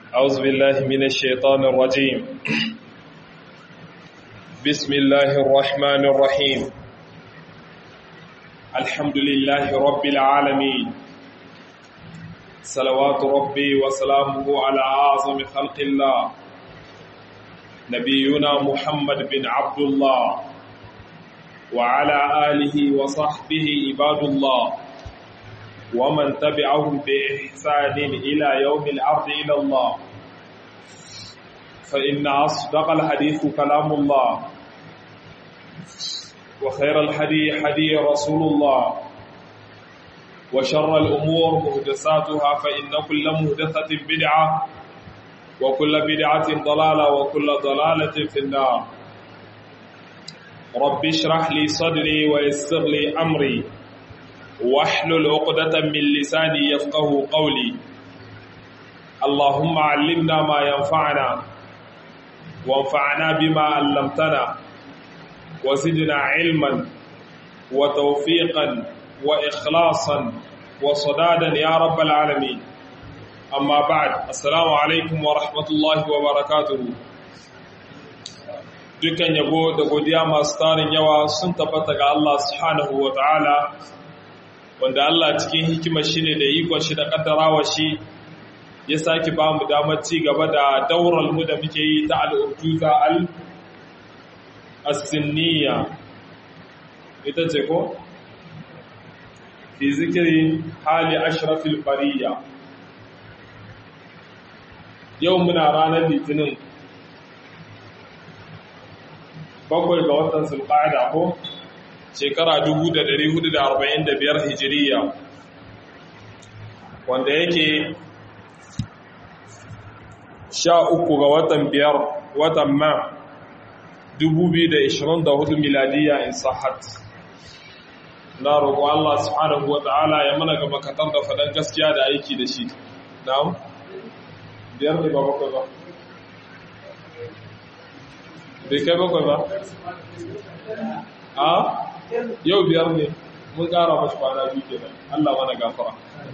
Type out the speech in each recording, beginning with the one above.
أعوذ بالله من الشيطان الرجيم بسم الله الرحمن الرحيم الحمد لله رب العالمين صلوات ربي وسلامه على أعظم خلق الله نبينا محمد بن عبد الله وعلى آله وصحبه عباد الله ومن تبعهم بإحسان إلى يوم العرض إلى الله فإن أصدق الحديث كلام الله وخير الحدي حدي رسول الله وشر الأمور مهدساتها فإن كل مهدثة بدعة وكل بدعة ضلالة وكل ضلالة في النار رب اشرح لي صدري ويسر لي أمري واحلل عقدة من لساني يفقه قولي اللهم علمنا ما ينفعنا وانفعنا بما علمتنا وزدنا علما وتوفيقا وإخلاصا وصدادا يا رب العالمين أما بعد السلام عليكم ورحمة الله وبركاته dukkan yabo da godiya masu tarin yawa sun tabbata ga Allah subhanahu wa ta'ala wanda Allah cikin hikimar shi ne da ikon shi da kaddarawa shi ya sake ba mu damar ci gaba da daurar mu da muke yi ta al'urjuza al-asinniya ita ce ko? fi zikiri hali ashrafil fariya yau muna ranar litinin bakwai ga watan sulƙa'ada ko? shekara 1445 hijiriya wanda yake sha uku ga watan biyar watan ma 2024 miladiya in sahat na roƙo Allah subhanahu wata'ala ya mana ga makatar da faɗan gaskiya da aiki da shi na'am biyar ne ba bakwai ba bai kai bakwai ba a yau biyar ne mun ƙara mashi kwana biyu ke nan Allah mana gafara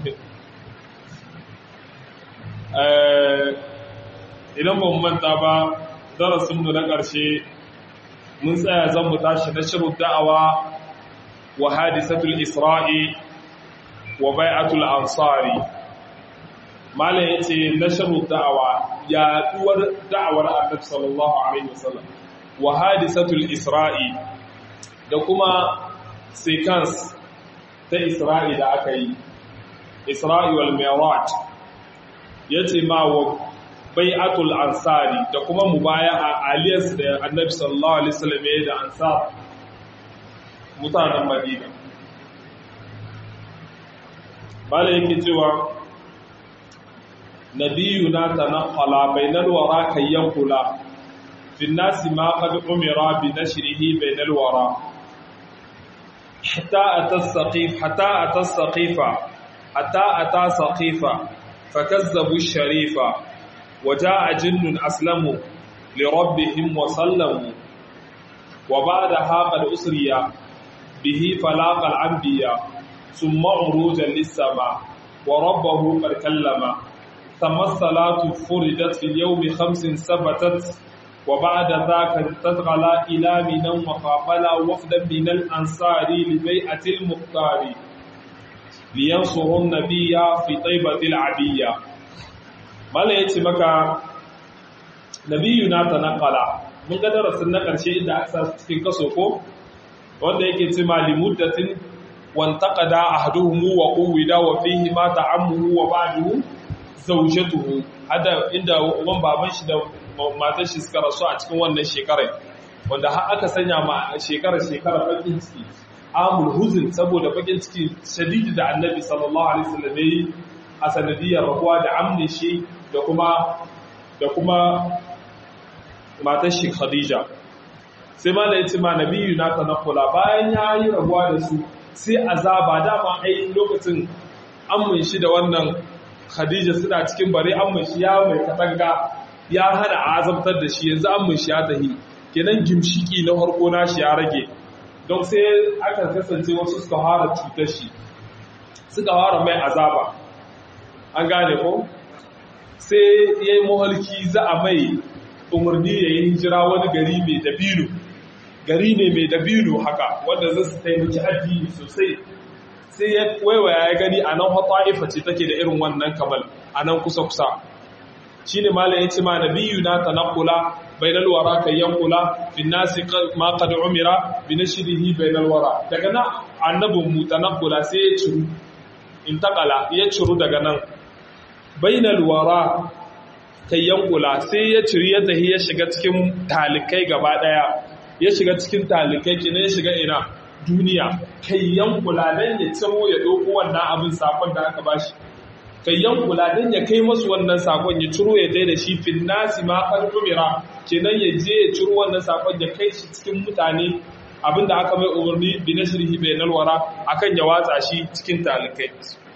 idan ba mu manta ba darasinmu na ƙarshe mun tsaya zan mu tashi na shirin da'awa wa hadisatul isra'i wa bai'atul ansari malam yace na shirin da'awa ya duwar da'awar annabi sallallahu alaihi wasallam wa hadisatul isra'i da kuma sequence ta Isra'i da aka yi, Isra'i wal Mi'raj yace ma wa bai'atul ansari da kuma mubaya a aliyas da Annabi sallallahu alaihi wasallam ya da ansar mutanen Madina. Bala yake cewa nabiyuna tanaqqala bainal wara kayyan kula fi nasi ma qad umira bi nashrihi bainal wara حتى أتى السقيف حتى أتى السقيفة حتى أتى سقيفة فكذبوا الشريفة وجاء جن أسلموا لربهم وسلموا وبعدها قد أسري به فلاق الأنبياء ثم عروجا للسماء وربه قد كلم ثم الصلاة فرجت في اليوم خمس ثبتت وبعد ذاك تتغلى إلى من وقابل وفدا من الأنصار لبيعة المختار لينصروا النبي في طيبة العبية ما لا يتمك نبينا تنقل من قدر سنة قرشي إذا أكسس في كسوكو wanda yake ce ma limuddatin wantaqada ahduhum wa quwida wa fihi ma ta'ammuhu wa ba'duhu zawjatuhu hada inda uban baban shi da matar shi suka rasu a cikin wannan shekarar wanda har aka sanya ma shekarar shekarar bakin ciki amul huzun saboda bakin ciki shadidi da annabi sallallahu alaihi wasallam yayi a sanadiyar rabuwa da amne shi da kuma da kuma matar shi khadija sai ma da yace ma nabiyyu na tanakula bayan yayi rabuwa da su sai azaba dama ai lokacin amun shi da wannan khadija suna cikin bare amun shi ya mai katanga ya hana azabtar da shi yanzu an mun shi ya tahi kenan gimshiki na harko na shi ya rage don sai aka kasance wasu suka fara cutar shi suka fara mai azaba an gane ko sai ya yi mahalki za a mai umarni ya yi hijira wani gari mai dabino gari ne mai dabino haka wanda zai su taimaki addini sosai sai ya waiwaya ya gani a nan hata'ifa ce take da irin wannan kamal a nan kusa-kusa shi ne malam ya ce ma nabiyu na tanakula bainal wara kan yankula bin nasi ma qad umira bi nashrihi bainal wara daga nan annabin mu tanakula sai ya ciru intakala ya ciru daga nan bainal wara kan yankula sai ya ciri ya tahi ya shiga cikin talikai gaba daya ya shiga cikin talikai kina ya shiga ina duniya kai yankula dan ya ciro ya doko wannan abin sakon da aka bashi kai yankula dan ya kai masu wannan sakon ya ciro ya daida shi fil nasi ma qadumira kenan ya je ya ciro wannan sakon ya kai shi cikin mutane abinda aka mai umarni bi nashrihi bainal wara akan ya watsa shi cikin talikai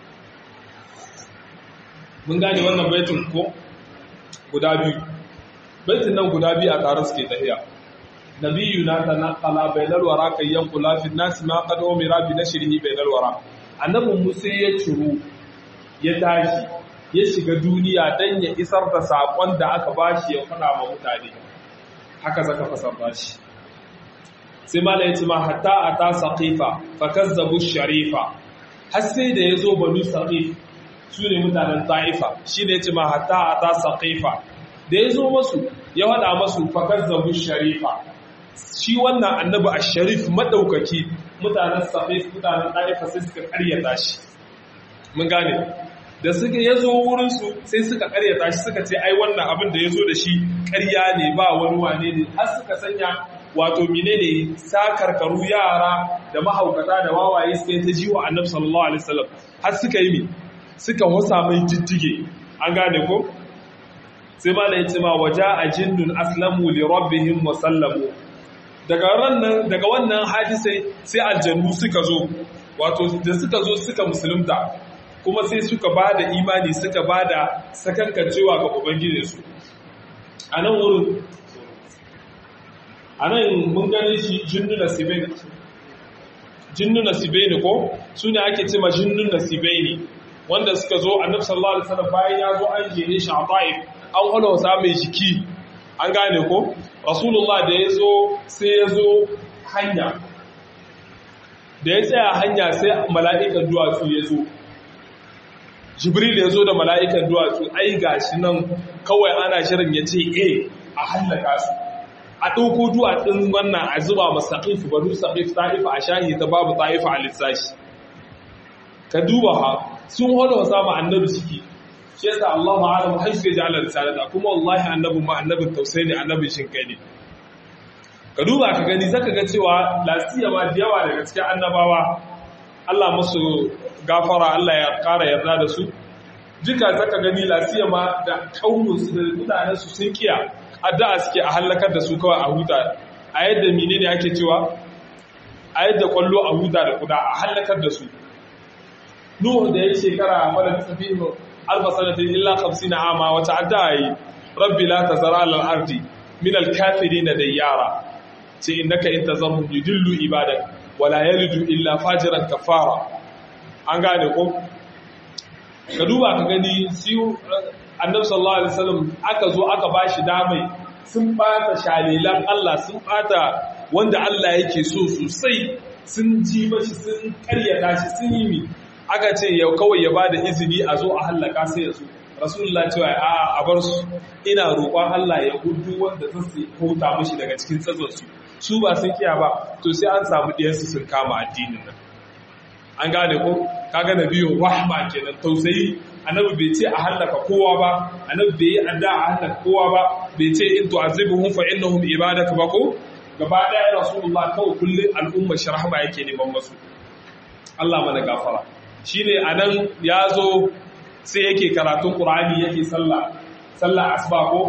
mun gane wannan baitin ko guda biyu baitin nan guda biyu a tare suke tafiya nabiyyu na tanaqala bainal wara kay yanqula fi nas ma qad umira bi nashrihi bainal wara annabin musa ya ciro ya tashi ya shiga duniya dan ya isar da sakon da aka bashi ya fada ma mutane haka zaka fasarta shi sai mala yace ma hatta ata saqifa fakazzabu sharifa har sai da yazo banu saqif su ne mutanen ta'ifa shi ne ce ma hatta a ta saƙaifa da ya zo masu ya haɗa masu fakar zabu sharifa shi wannan annabi a sharif maɗaukaki mutanen saƙaif mutanen ta'ifa sai suka ƙaryata shi mun gane da suka ya zo wurinsu sai suka ƙaryata shi suka ce ai wannan abin da ya zo da shi ƙarya ne ba wani wane ne har suka sanya wato menene sakarkaru yara da mahaukata da wawaye suka yi ta jiwa annabi sallallahu alaihi wasallam har suka yi suka wasa mai jijjige an gane ko sai ma ya ce ma waja a jinnun aslamu li rabbihim wa sallamu daga wannan daga wannan hadisai sai aljannu suka zo wato da suka zo suka musulunta kuma sai suka bada imani suka bada sakankancewa ga ubangijinsu a nan wurin a nan mun gane shi jinnu nasibai jinnu nasibai ne ko su ne ake ce ma jinnu nasibai ne wanda suka zo annabi sallallahu alaihi wasallam bayan ya zo an jere shi a Taif an hana wasa mai jiki an gane ko rasulullah da ya zo sai ya zo hanya da ya tsaya hanya sai mala'ikan duwatsu ya zo jibril ya zo da mala'ikan duwatsu ai gashi nan kawai ana shirin ya ce eh a hallaka su a ɗauko duwatsun wannan a zuba masa ta'ifu banu sa'if ta'ifa a shahi ta babu ta'ifa a lissashi ka duba ha sun hada wa sama annabi ciki shi yasa Allah ma'alamu haifu ya ja'ala risalata kuma wallahi annabin ma annabin tausayi ne annabin shin kai ne ka duba ka gani zaka ga cewa lasiya ma da yawa daga cikin annabawa Allah musu gafara Allah ya ƙara yarda da su duka zaka gani lasiya ma da kaunin su da mutanen su sun kiya addu'a suke a halakar da su kawai a huta a yadda menene ake cewa a yadda kwallo a huta da kuda a halakar da su Nuhu da ya shekara wadda ta tafi alfa sanatin illa 50 ama wata addu'a yi rabbi la tazara lal ardi min al kafirin dayyara ce innaka in tazarhum yudillu ibadak wala yalidu illa fajiran kafara an gane ko ka duba ka gani siyu annabi sallallahu alaihi wasallam aka zo aka bashi damai sun bata shalilan Allah sun bata wanda Allah yake so sosai sun ji mashi sun karyata shi sun yi mi aka ce ya kawai ya bada izini a zo a hallaka sai ya so rasulullah cewa a a bar su ina roƙon Allah ya gudu wanda ta su huta mashi daga cikin tsatson su su ba sun kiya ba to sai an samu ɗiyansu sun kama addinin nan an gane ko kaga nabiyu rahma kenan tausayi annabi bai ce a hallaka kowa ba annabi bai yi adda a hallaka kowa ba bai ce in tu'azibuhum fa innahum ibadaka ba ko gaba daya rasulullah kawai kullun al'umma shi rahma yake neman masu Allah mana gafara shine anan yazo sai yake karatun qur'ani yake sallah sallah asba ko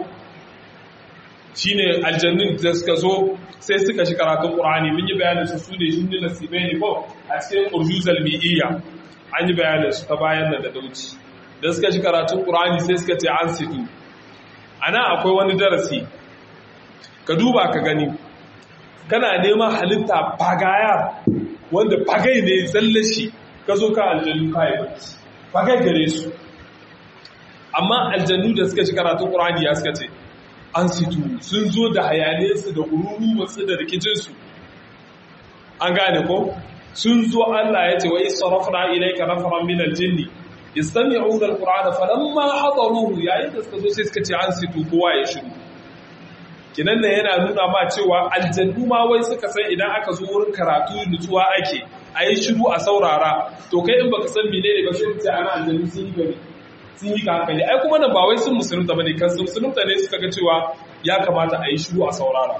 shine aljannin da suka zo sai suka shi karatun qur'ani mun yi bayanin su su ne shinni nasibai ne ko a cikin urjuzal mi'iyya an yi bayanin su ta bayan nan da dauci da suka shi karatun qur'ani sai suka ce an situ ana akwai wani darasi ka duba ka gani kana neman halitta bagaya wanda bagai ne zalle shi ka zo ka aljannu kayi bacci bagai gare su amma aljannu da suka ci karatun qur'ani ya suka ce an situ sun zo da hayaniyarsu da gururuwarsu da rikicinsu an gane ko sun zo Allah ya ce wa isarafna ilayka nafaran min aljinni yastami'una alqur'ana falamma hadaruhu yayin da suka zo sai suka ce an situ kowa ya shiru kinan nan yana nuna ma cewa aljannu ma wai suka san idan aka zo wurin karatu nutsuwa ake a yi shiru a saurara to kai in baka san menene ba sai ce ana aljannu sun yi gari sun yi hankali ai kuma nan ba wai sun musulunta bane kan sun musulunta ne suka ga cewa ya kamata a yi shiru a saurara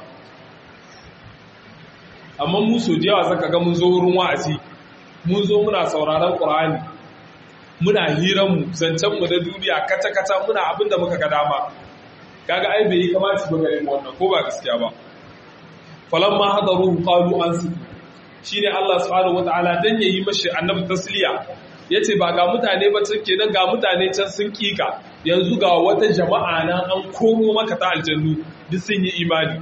amma mu so da yawa zaka ga mun zo wurin wa'azi mun zo muna sauraron qur'ani muna hiran mu zancen mu da duniya kata kata muna abin da muka ga dama kaga ai bai kamata ba gare mu wannan ko ba gaskiya ba falamma hadaru qalu ansitu shine Allah subhanahu wataala dan yayi mashi annabi tasliya yace ba ga mutane ba take nan ga mutane can sun kika yanzu ga wata jama'a na an komo maka ta aljannu duk sun yi imani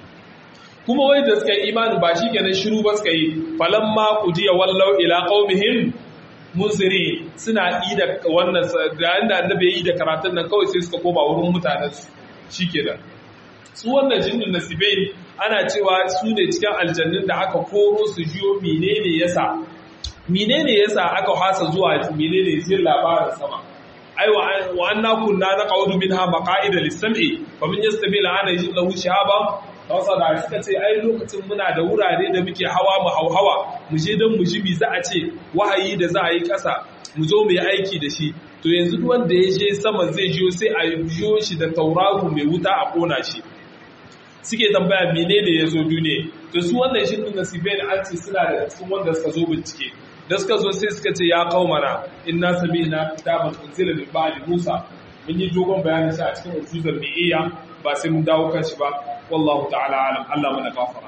kuma wai da suka yi imani ba shi kenan shiru ba suka yi falamma qudiya wallau ila qaumihim munziri suna ida wannan da yanda annabi ya yi da karatun nan kawai sai suka koma wurin mutanen su shikenan su wannan jinnin nasibai ana cewa su ne cikin aljannin da aka koro su jiyo menene yasa menene yasa aka hasa zuwa menene jin labarin sama ai wa anna kunna naqaudu minha maqa'ida lis-sam'i fa min yastami la'ana yajid lahu shihaba Hausa da suka ce ai lokacin muna da wurare da muke hawa mu hauhawa mu je don mu ji mi za a ce wahayi da za a yi ƙasa mu zo mu yi aiki da shi to yanzu duk wanda ya je sama zai jiyo sai a jiyo shi da tauraro mai wuta a kona shi suke tambaya menene ya zo duniya to su wannan shi din nasibai da an ce suna da cikin wanda suka zo bincike da suka zo sai suka ce ya qaumana inna sami'na kitaban unzila min ba'di musa mun yi dogon bayanin shi a cikin usulul mi'iyya ba sai mun dawo kan shi ba wallahu ta'ala alam Allah mana gafara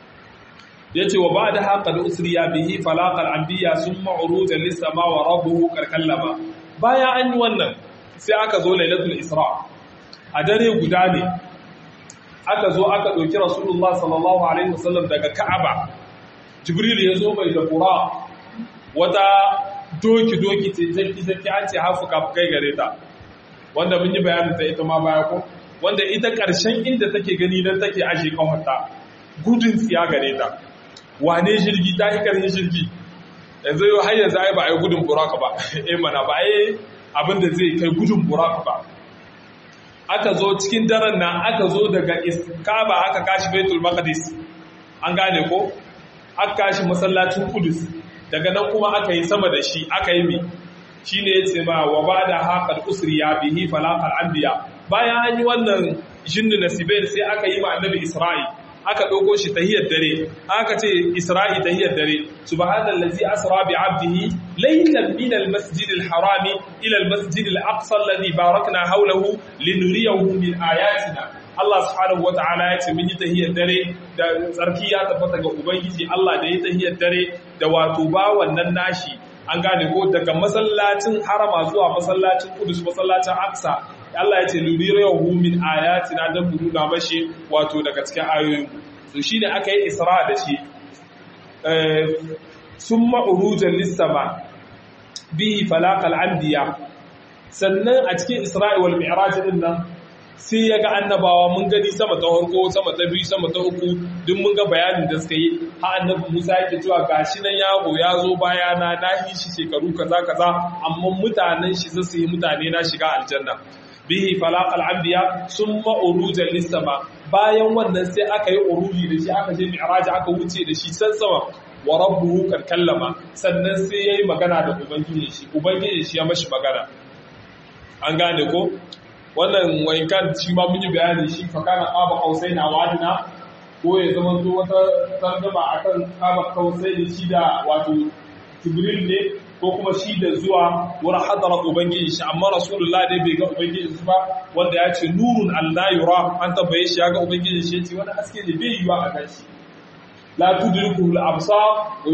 yace wa ba'da haqa da usriya bihi falaqal anbiya summa urujan lis-sama wa rabbuhu karkallama baya an yi wannan sai aka zo lailatul isra a dare guda ne aka zo aka ɗauki rasulullah sallallahu alaihi wasallam daga ka'aba jibril ya zo mai da qura wata doki doki ce jaki jaki an ce hafu kai gare ta wanda mun yi bayanin ta ita ma baya ko wanda ita ƙarshen inda take gani nan take ashe kawarta gudun tsiya gare ta wane jirgi ta yi ƙarfin jirgi yanzu yau har yanzu ai ba a yi gudun buraka ba eh mana ba a yi abin da zai kai gudun buraka ba aka zo cikin daren nan aka zo daga kaba aka kashi baitul maqdis an gane ko aka kashi masallacin kudus daga nan kuma aka yi sama da shi aka yi mi shine yace ma wa ba'da haqal usriya bihi falaqal anbiya bayan an yi wannan jinnu nasibain sai aka yi ma annabi isra'i aka ɗauko shi tahiyar dare aka ce isra'i tahiyar dare subhanallazi asra bi 'abdihi laylan min al-masjid al-harami ila al-masjid al-aqsa alladhi barakna hawlahu linuriyahu min ayatina Allah subhanahu wata'ala ya ce mun yi tahiyar dare da tsarki ya tabbata ga ubangiji Allah da ya tahiyar dare da wato ba wannan nashi an gane ko daga masallacin harama zuwa masallacin kudus masallacin aqsa Allah ya ce lurirahu min ayatina dan mu nuna mashi wato daga cikin ayoyin to shine aka yi isra da shi eh summa urujan lis-sama bihi falaqal anbiya sannan a cikin isra'i wal mi'raj din nan sai ya ga annabawa mun gani sama ta farko sama ta biyu sama ta uku duk mun ga bayanin da suka yi ha annabi Musa yake cewa gashi nan yago ya zo baya na na yi shi shekaru kaza kaza amma mutanen shi zasu yi mutane na shiga aljanna bihi falaqal anbiya summa urujan lis-sama bayan wannan sai aka yi uruji da shi aka je mi'raj aka wuce da shi san sama wa rabbuhu kan kallama sannan sai yayi magana da ubangiji shi ubangiji shi ya mashi magana an gane ko wannan wainkan shi ma mun yi bayani shi fa kana qaba qausaina wadina ko ya zama to wata tarjuma akan qaba qausaini shi da wato jibril ne ko kuma shi da zuwa wurin hadara ubangiji shi amma rasulullah dai bai ga ubangiji shi ba wanda ya ce nurun allah yura an tabbaye shi ya ga ubangiji shi ya ce wani haske ne bai yiwa a gan shi la tudriku al-absar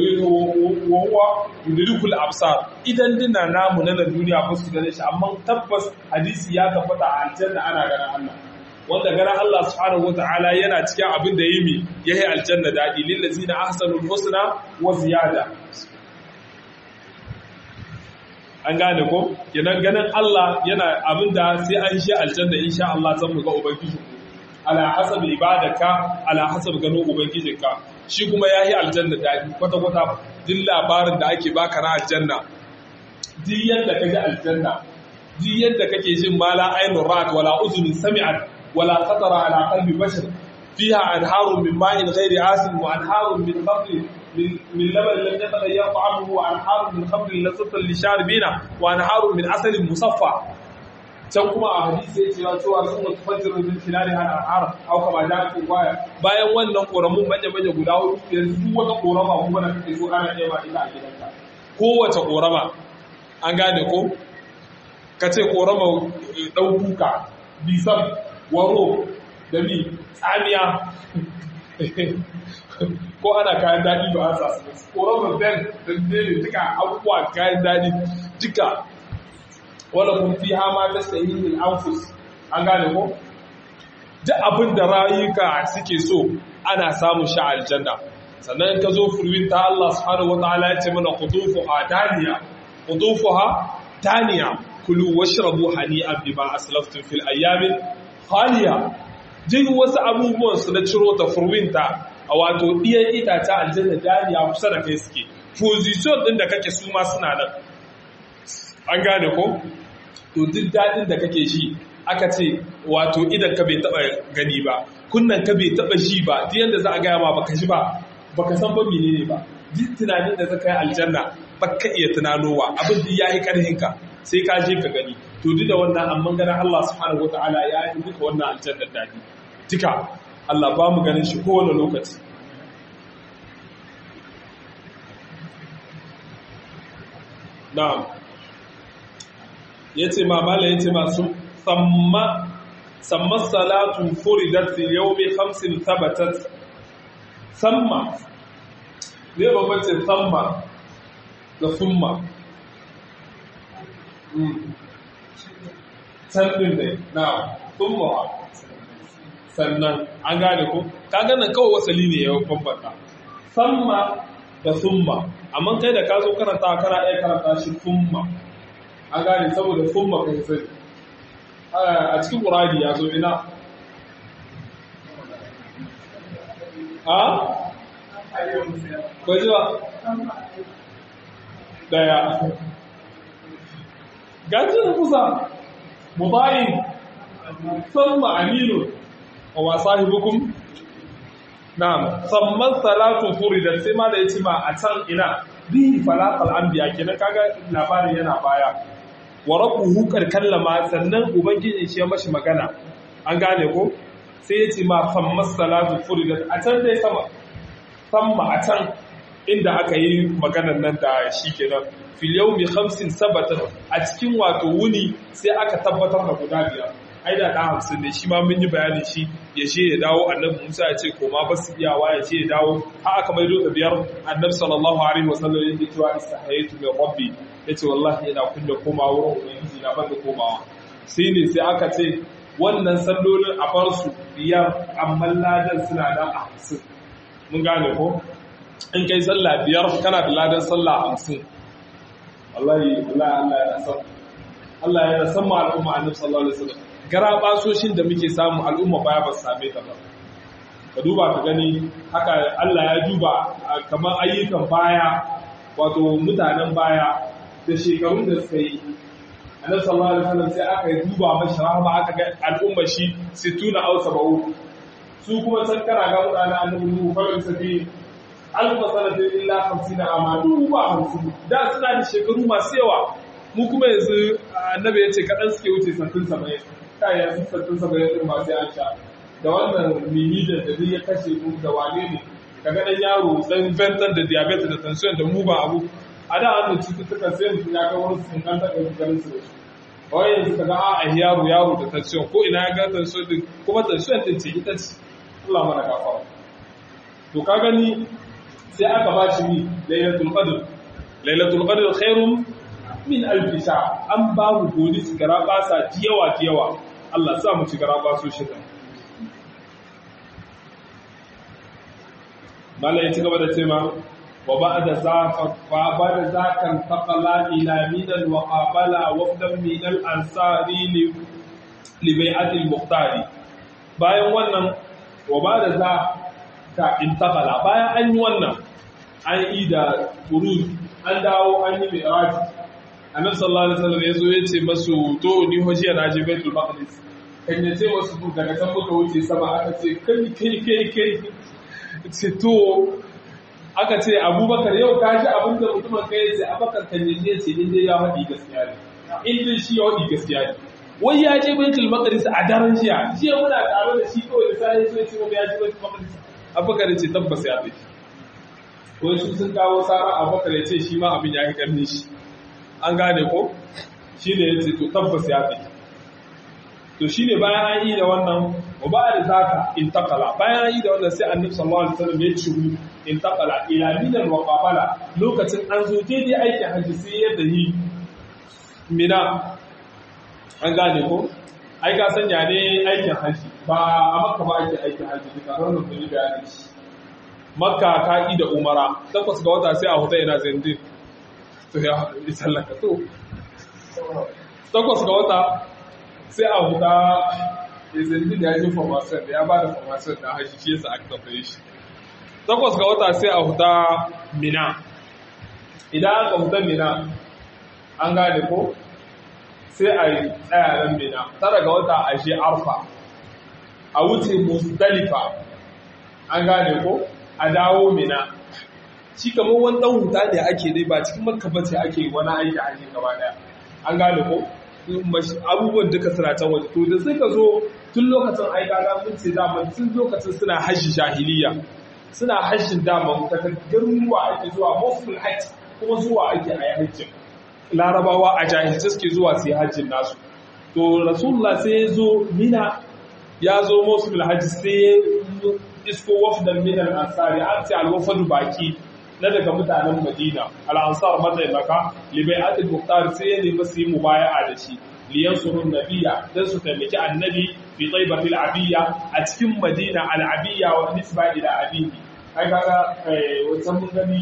wa huwa yudriku al-absar idan dina namu na duniya ba su gane shi amma tabbas hadisi ya tabbata a aljanna ana ganin Allah wanda ganin Allah subhanahu wataala yana cikin abin da yimi yayi aljanna dadi lil ladzina ahsanul husna wa ziyada an gane ko kenan ganin Allah yana abinda sai an shi aljanna insha Allah zan mu ga ubangiji ala hasab ibadaka ala hasab ganin ubangijinka shi kuma yayi aljanna dadi kwata kwata duk labarin da ake baka na aljanna duk yadda kaji aljanna duk yadda kake jin mala ainur ra'at wala uzunin sami'at wala khatara ala qalbi bashar fiha anharun min ma'in ghairi asin wa anharun min khamrin من لبن لم يتغير طعمه وانهار من خمر لذة للشاربين وانهار من عسل مصفى can kuma a hadisi ya cewa cewa sun mutu fajirin min filari hana al'ara au kama da ake kwaya bayan wannan koramun manya manya guda hudu yanzu duk wata korama kuma da kake so ana nema ita a gidanka kowace korama an gane ko ka ce korama ɗan kuka bisan waro da mi tsamiya ko ana kayan daɗi ba a sasu korama ben da ne duka abubuwa kayan daɗi duka wala kun fi hama ta sahihin anfus an gane ko duk abin da rayuka suke so ana samun sha aljanna sannan ka zo furwin ta Allah subhanahu wataala ya ce mana qutufuha daniya qutufuha daniya kulu washrabu hani'an bima aslaftum fil ayyamin khaliya jin wasu abubuwan su na ciro ta furwin ta a wato ɗiyan itace aljanna daniya kusa da kai suke position din da kake su ma suna nan an gane ko to duk daɗin da kake shi aka ce wato idan ka bai taɓa gani ba kunnan ka bai taɓa shi ba duk yadda za a gaya ma baka shi ba baka san ba menene ba duk tunanin da zaka yi aljanna baka iya tunanowa abin da yayi karhin ka sai ka je ka gani to duk da wannan amma ganin Allah subhanahu wataala ya yi duka wannan aljanna daɗi duka Allah ba mu ganin shi kowane lokaci na'am yace ma mala yace ma su samma samma salatu furidat fi yawmi khamsin thabatat samma ne babbace samma da summa sannin ne na summa sannan an gane ko ka gane kawai wasali ne ya bambanta samma da summa amma kai da ka zo karanta kana iya karanta shi summa an gane saboda summa kai sai a cikin ƙurari ya zo ina a kwaji ba daya gajin kusa mubayin summa aminu wa masahibukum na'am samman salatu furidat sai ma da yace ma a can ina bi falaqal anbiya kenan kaga labarin yana baya wa rabbuhu kar kallama sannan ubangiji shi ya mashi magana an gane ko sai yace ma sammas salatu furidat a can dai sama samma a can inda aka yi maganar nan da shi kenan fil yawmi khamsin sabatan a cikin wato wuni sai aka tabbatar da guda biyar ai da ɗan hamsin ne shi ma mun yi bayanin shi ya ce ya dawo annabi musa ya ce koma ba su iyawa ya ce ya dawo har aka maido da biyar annabi sallallahu alaihi wasallam ya ce cewa istahaytu min rabbi ya ce wallahi ina kunya koma wurin ubangiji na banda komawa sai ne sai aka ce wannan sallolin a bar su biyar amma ladan suna nan a hamsin mun gane ko in kai sallah biyar kana da ladan sallah hamsin wallahi wallahi Allah ya san Allah ya san ma al'umma annabi sallallahu alaihi wasallam gara basoshin da muke samu al'umma baya ba su same ta ba ka duba ka gani haka Allah ya duba kamar ayyukan baya wato mutanen baya da shekarun da suka yi annabi sallallahu alaihi wasallam sai aka duba mashi rahama aka ga al'umma shi 60 aw 70 su kuma san kana ga mutanen annabi Nuhu fa sai alfa sanatin illa 50 amadu ba 50 da suna da shekaru masu yawa mu kuma yanzu annabi ya ce kaɗan suke wuce sattin saba'in kayan sun sattin saba'in ɗin masu yan sha da wannan mini da da ya kashe mu da wane ne ka ga ɗan yaro ɗan ventan da diabetes da tension da mu ba abu a da an cututtukan sai mutum ya ga wani sun kan taɓa ganin su da shi kawai yanzu ka ga a yaro yaro da tension ko ina ya ga tension din kuma tension din ce ita ce Allah mana gafara to ka gani sai aka ba shi ni lailatul qadr lailatul qadr khairun min alfisha an ba mu godi su gara basa tiyawa tiyawa Allah sa mu ci gara baso shi kan Mala ya ci gaba da cewa wa ba'da zafa fa ba'da zakan taqala ila minan wa qabala wafdan min al-ansari li li bai'ati al-muqtari bayan wannan wa ba'da za ka intaqala bayan an yi wannan an yi da furuj an dawo an yi mi'raj annabi sallallahu alaihi wasallam yazo ya ce masu to ni hojiya na je baitul maqdis kan ya ce wasu daga can muka wuce sama aka ce kai kai kai kai ce to aka ce abubakar yau ka ji abin da mutumin kai ya ce abubakar kan ya ce in dai ya faɗi gaskiya ne in dai shi ya faɗi gaskiya ne wai ya je baitul maqdis a daren jiya jiya muna tare da shi kawai da sai sai ce ya je baitul maqdis abubakar ya ce tabbas ya tafi ko su sun kawo sara abubakar ya ce shi ma abin ya yi karni shi an gane ko shi ne ya ce to tabbas ya fi to shi ne bayan an yi da wannan wa ba da zaka intakala bayan an yi da wannan sai annabi sallallahu alaihi wasallam ya ciru intakala ila minan wa qabala lokacin an zo daidai aikin hajji sai ya dahi mina an gane ko ai ka sanya ne aikin hajji ba a makka ba ake aikin hajji duka ranar da yi bayanin shi makka ka da umara takwas ga wata sai a huta ina zindin to ya yi sallaka to takwas ga wata sai a huta izindin ya ji formasyon da ya ba da formasyon da hashi shi yasa aka tafiye shi takwas ga wata sai a huta mina idan aka huta mina an gane ko sai a yi tsayaran mina tara ga wata a shi arfa a wuce musdalifa an gane ko a dawo mina shi kamar wani dan huta ne ake dai ba cikin makka bace ake wani aiki a gaba daya an gane ko abubuwan duka suna can waje to da suka zo tun lokacin aika ga mun ce dama tun lokacin suna hajji jahiliya suna hajjin dama ta garuruwa ake zuwa mosul hajj kuma zuwa ake a hajjin larabawa a jahilci suke zuwa su yi hajjin nasu to rasulullah sai ya zo mina ya zo mosul hajj sai ya isko wafdan minan ansari an ce alwafadu baki na daga mutanen Madina al-ansar mataimaka libai'atul muhtar sai ya nemi su yi mubaya'a da shi liyan surun nabiya dan su taimaki annabi fi taibatil abiyya a cikin Madina al-abiyya wa nisba ila abihi ai kaga wannan mun gani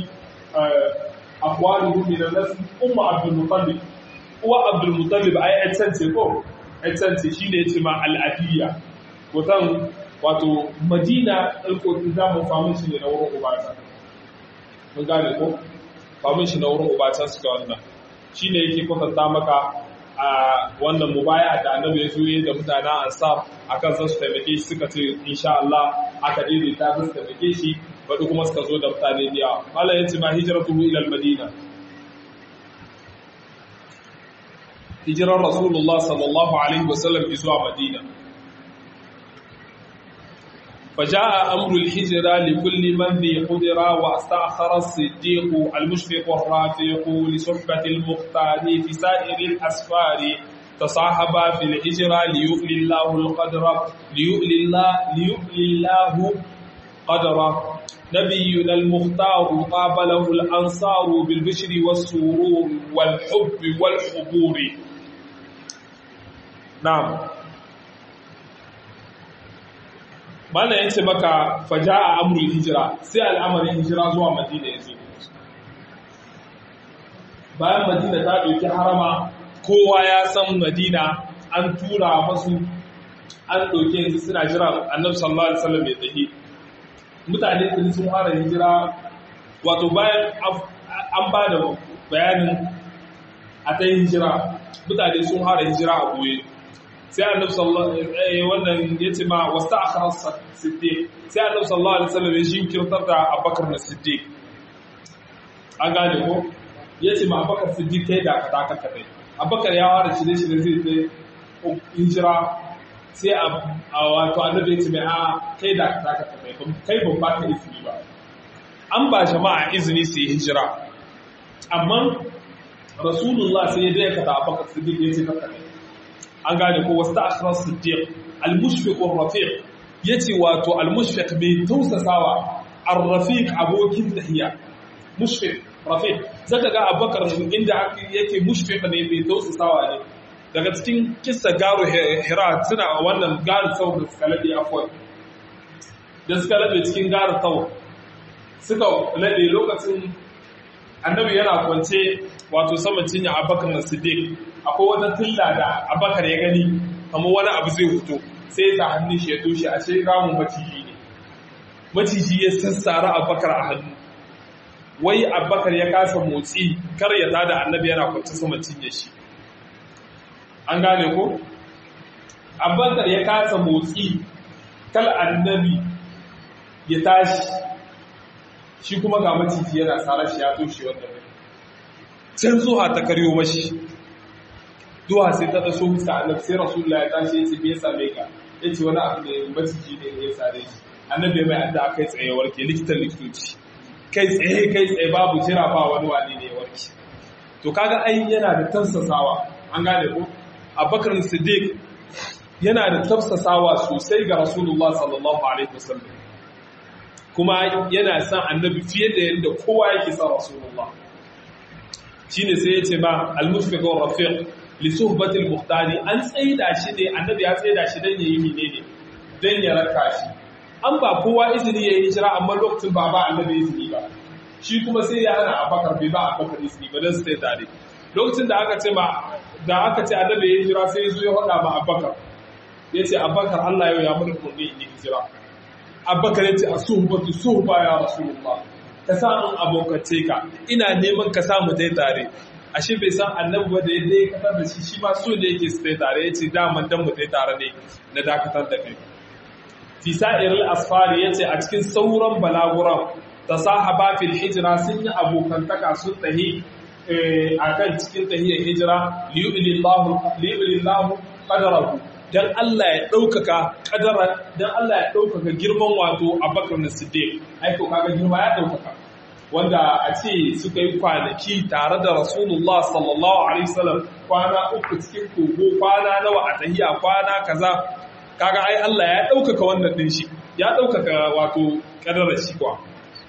aqwaluhu min an-nas ummu abdul muttalib uwa abdul muttalib ai ai tance ko ai tance shine yace ma al-abiyya wato wato Madina alƙotin zamu famu shi ne na wurin ubata mun gane ko famin shi na wurin ubatan suka wannan shi ne yake kwatanta maka a wannan mubaya da annabi ya zuye da mutanen ansar akan zan su taimake shi suka ce insha Allah aka daidaita su taimake shi baɗi kuma suka zo da mutane da yawa malam yace ma hijratu ila al-madina hijirar rasulullah sallallahu alaihi wasallam zuwa madina فجاء أمر الهجرة لكل من ذي قدرة واستأخر الصديق المشفق الرافق لصحبة المختار في سائر الأسفار تصاحبا في الهجرة ليؤلي الله القدر ليؤلي الله ليؤلي الله قدره نبينا المختار قابله الأنصار بالبشر والسرور والحب والحبور نعم Malam ya ce maka faja a amurul hijira sai al'amarin hijira zuwa madina ya zo. Bayan madina ta ɗauki harama kowa ya san madina an tura masu an ɗauke yanzu suna jira annabi sallallahu alaihi wasallam ya tafi. Mutane sun sun fara hijira wato bayan an ba da bayanin a ta hijira mutane sun fara hijira a goye. sai annabi sallallahu alaihi wannan yace ma wasta akhara siddiq sai annabi sallallahu alaihi wasallam ya jinkirtar da Abubakar na Siddiq an gane ko yace ma Abubakar Siddiq kai da ka taka kai Abubakar ya fara shirye shirye zai zai hijira sai a wato annabi yace mai a kai da ka taka kai kai ban ba ka izini ba an ba jama'a izini su yi hijira amma rasulullah sai ya dai ka da Abubakar Siddiq yace ka kai an gane ko wasu ta'ashirar siddiq al-mushfiq rafiq yace wato al-mushfiq mai tausasawa ar-rafiq abokin tahiya mushfiq rafiq zaka ga abubakar inda yake mushfiq ne mai tausasawa ne daga cikin kissa garu hira suna wannan garu sau da suka labe afwan da suka labe cikin garu sau suka laɗe lokacin annabi yana kwance wato saman cinya abakar na siddiq akwai wata tilla da abakar ya gani kamar wani abu zai fito sai ya hannun shi ya toshe a sai ramun maciji ne maciji ya sassara abakar a hannu wai abakar ya kasa motsi kar ya tada annabi yana kwance saman cinye shi an gane ko abakar ya kasa motsi kal annabi ya tashi shi kuma ga maciji yana tsara shi ya toshe wanda ne can zuwa ta karyo mashi duwa sai ta taso musa annabi sai rasulullah ya tashi ya ce me ya same ka ya ce wani abu ne maciji ne ya sare shi annabi mai adda kai tsaye warke likitan likitoci kai tsaye kai tsaye babu jira ba wani wani ne ya warke to kaga ai yana da tafsasawa an gane ko abubakar siddiq yana da tafsasawa sosai ga rasulullah sallallahu alaihi wasallam kuma yana son annabi fiye da yadda kowa yake son rasulullah shine sai ya ce ma al-mushfiq wa rafiq li suhbati al-muhtari an tsaida shi ne annabi ya tsaida shi dan yayi menene dan ya raka shi an ba kowa izini yayi hijira amma lokacin ba ba annabi izini ba shi kuma sai ya hana abakar bai ba abakar izini ba dan su tsaye tare lokacin da aka ce ma da aka ce annabi ya hijira sai ya zo ya hada ma abakar ya ce abakar Allah yau ya mun umarni in yi hijira abakar ya ce a suhbatu suhba ya rasulullah ka sa in abokace ka ina neman ka samu dai tare ashe bai san annabi ba da yadda ya katar da shi shi ma so da yake su tare ya ce daman dan mu dai tare ne na dakatar da kai fi sa'iril asfari yace a cikin sauran balaguran tasahaba fil hijra sun yi abokantaka sun tahi akan cikin tahiyar hijira liyu'lillahu liyu'lillahu qadarahu dan Allah ya ɗaukaka ƙadara dan Allah ya ɗaukaka girman wato Abubakar Siddiq ai ko kaga girma ya ɗaukaka wanda a ce suka yi kwanaki tare da Rasulullah sallallahu alaihi wasallam kwana uku cikin kogo kwana nawa a tahiya kwana kaza kaga ai Allah ya ɗaukaka wannan din shi ya ɗaukaka wato ƙadarar shi kwa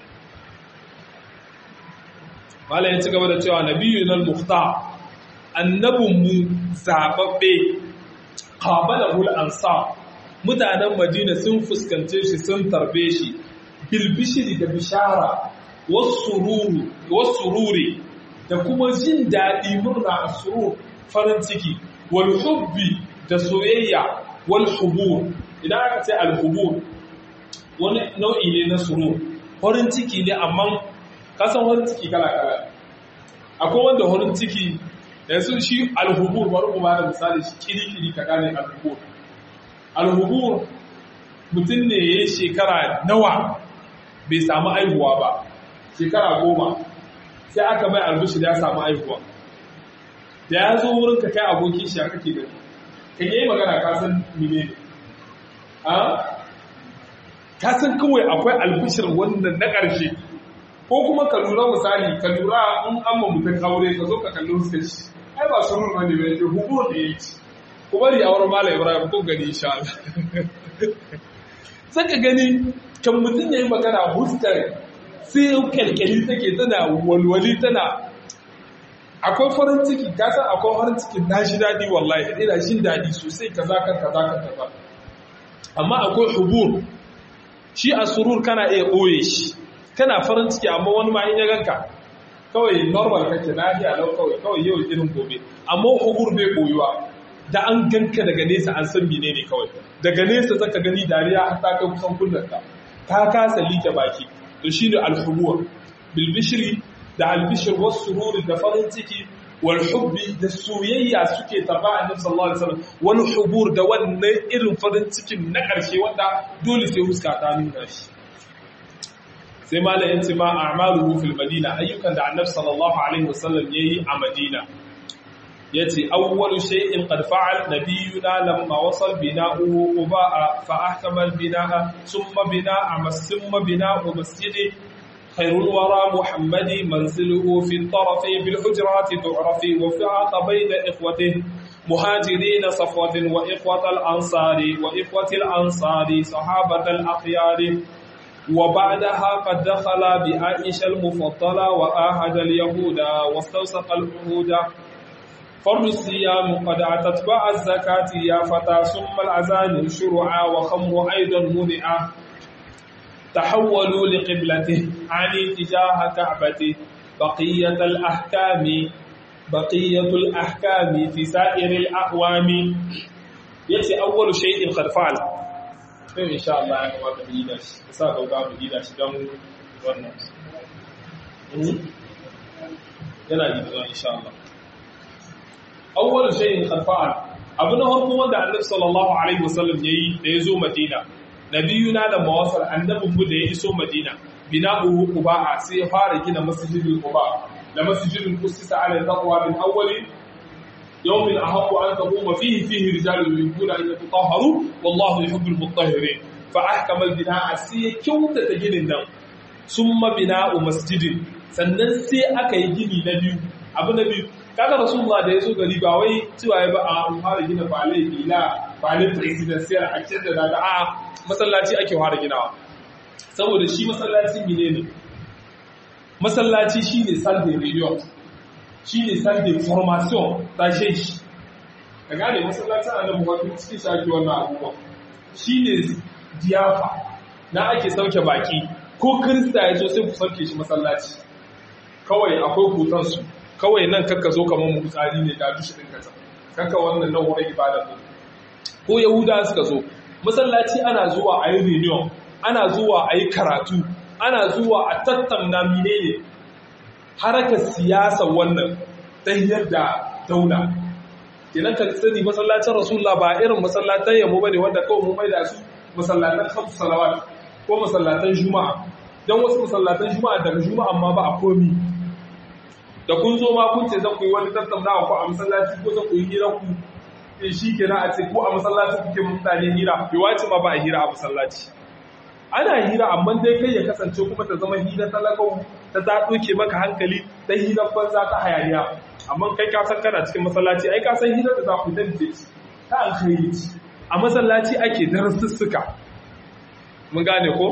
Malam ya ci gaba da cewa nabiyyun al-mukhtar annabinmu zababbe qabalahu al-ansar mutanen Madina sun fuskance shi sun tarbe shi bil bishri da bishara wasururu wasururi da kuma jin dadi murna asrur farin ciki wal hubbi da soyayya wal hubur idan aka ce al hubur wani nau'i ne na surur farin ciki ne amma kasan farin ciki kala kala akwai wanda farin ciki yanzu shi alhubur bari mu bada misali shi kiri-kiri ka gane alhubur alhubur mutum ne ya yi shekara nawa bai samu aihuwa ba shekara goma sai aka mai albishir ya samu aihuwa da ya zo wurin ka kai abokin shi a kake gani ka yi magana kasan mine ne kasan kawai akwai albishir wannan na ƙarshe ko kuma ka lura misali ka lura in an mutum aure ka zo ka kalli fuskar shi ai ba surun bane bai ce hubur da yake ku bari a wurin malam ibrahim ko gani insha Allah saka gani kan mutum yayi magana huskar sai kalkali take tana walwali tana akwai farin ciki ka san akwai farin ciki na shi dadi wallahi ina jin dadi sosai kaza kan kaza kan kaza amma akwai hubur shi a surur kana iya boye shi kana farin ciki amma wani ma in ya ganka kawai normal kake lafiya lau kawai kawai yau irin gobe amma hubur bai koyuwa da an ganka daga nesa an san mene ne kawai daga nesa zaka gani dariya har ta kai kusan kullanta ta kasa like baki to shine al-hubur bil bishri da al-bishr was surur da farin ciki wal hubbi da soyayya suke taba annabi sallallahu alaihi wasallam wal hubur da wannan irin farin cikin na karshe wanda dole sai huska ta nuna shi sai malam yace ma a'maluhu fil madina ayyukan da annabi sallallahu alaihi wasallam yayi a madina yace awwalu shay'in qad fa'al nabiyuna lamma wasal bina'uhu quba fa ahkama al bina'a thumma bina'a thumma bina'u masjidi khairul wara muhammadi manziluhu fi at-taraf bil hujrat tu'rafi wa fi'aq bayna ikhwatihi مهاجرين صفوة وإخوة الأنصار وإخوة الأنصار صحابة الأخيار وبعدها قد دخل بعائشة المفضلة وآهد اليهود واستوثق العهود فرض الصيام قد أتتبع الزكاة يا فتى ثم الأذان شرعا وخمر أيضا منعا تحولوا لقبلته عن اتجاه كعبته بقية الأحكام بقية الأحكام في سائر الأعوام يأتي أول شيء قد فعل إن شاء الله أنا ما تبيداش ساقو قام بيداش دم ونس yana yi da insha Allah awwal shay'in qad fa'al abu na farko wanda annabi sallallahu alaihi wasallam yayi da yazo madina nabiyuna da mawasal annabin mu da ya iso madina bina'uhu quba'a sai ya fara gina masjidul quba da masjidul qudsi ala taqwa min awwali yawmin ahaqqu an taquma fihi fihi rijalun yuhibbuna an yatatahharu wallahu yuhibbul mutahhirin fa ahkama al bina'a sai ya kyautata ginin nan summa bina'u masjidin sannan sai aka yi gini na biyu abu na biyu kaga rasulullah da ya so gari ba wai cewa ya ba a fara gina balai bila balai presidential a cikin da daga a masallaci ake fara ginawa saboda shi masallaci mine ne masallaci shine sunday radio shine sunday formation ta shi ka gane masallacin annabi wato cikin shaki wannan abubuwa shine diyafa na ake sauke baki ko kirista ya zo sai ku sauke shi masallaci kawai akwai hutansu kawai nan kakka zo kamar mu tsari ne da dushi ɗin kasa kakka wannan nan wurin ibada ne ko yahuda suka zo masallaci ana zuwa a yi reunion ana zuwa a yi karatu ana zuwa a tattauna menene harakar siyasa wannan ta da daula kenan ka sani masallacin rasulullah ba irin masallatan yamo bane wanda kawai mu mai da su masallatan khamsu salawat ko masallatan juma'a dan wasu masallatan juma'a daga juma'a amma ba a komi da kun zo ma kun ce zan ku yi wani tattaunawa ko a masallaci ko zan ku yi hira ku in shi ke a ce ko a masallaci kuke mutane hira bai wace ma ba a hira a masallaci ana hira amma dai kai ya kasance kuma ta zama hira talakau ta ta ɗauke maka hankali ta hira banza ta hayaniya amma kai ka san kana cikin masallaci ai ka san hira da za ku dan ta alkhairi a masallaci ake darasussuka mun gane ko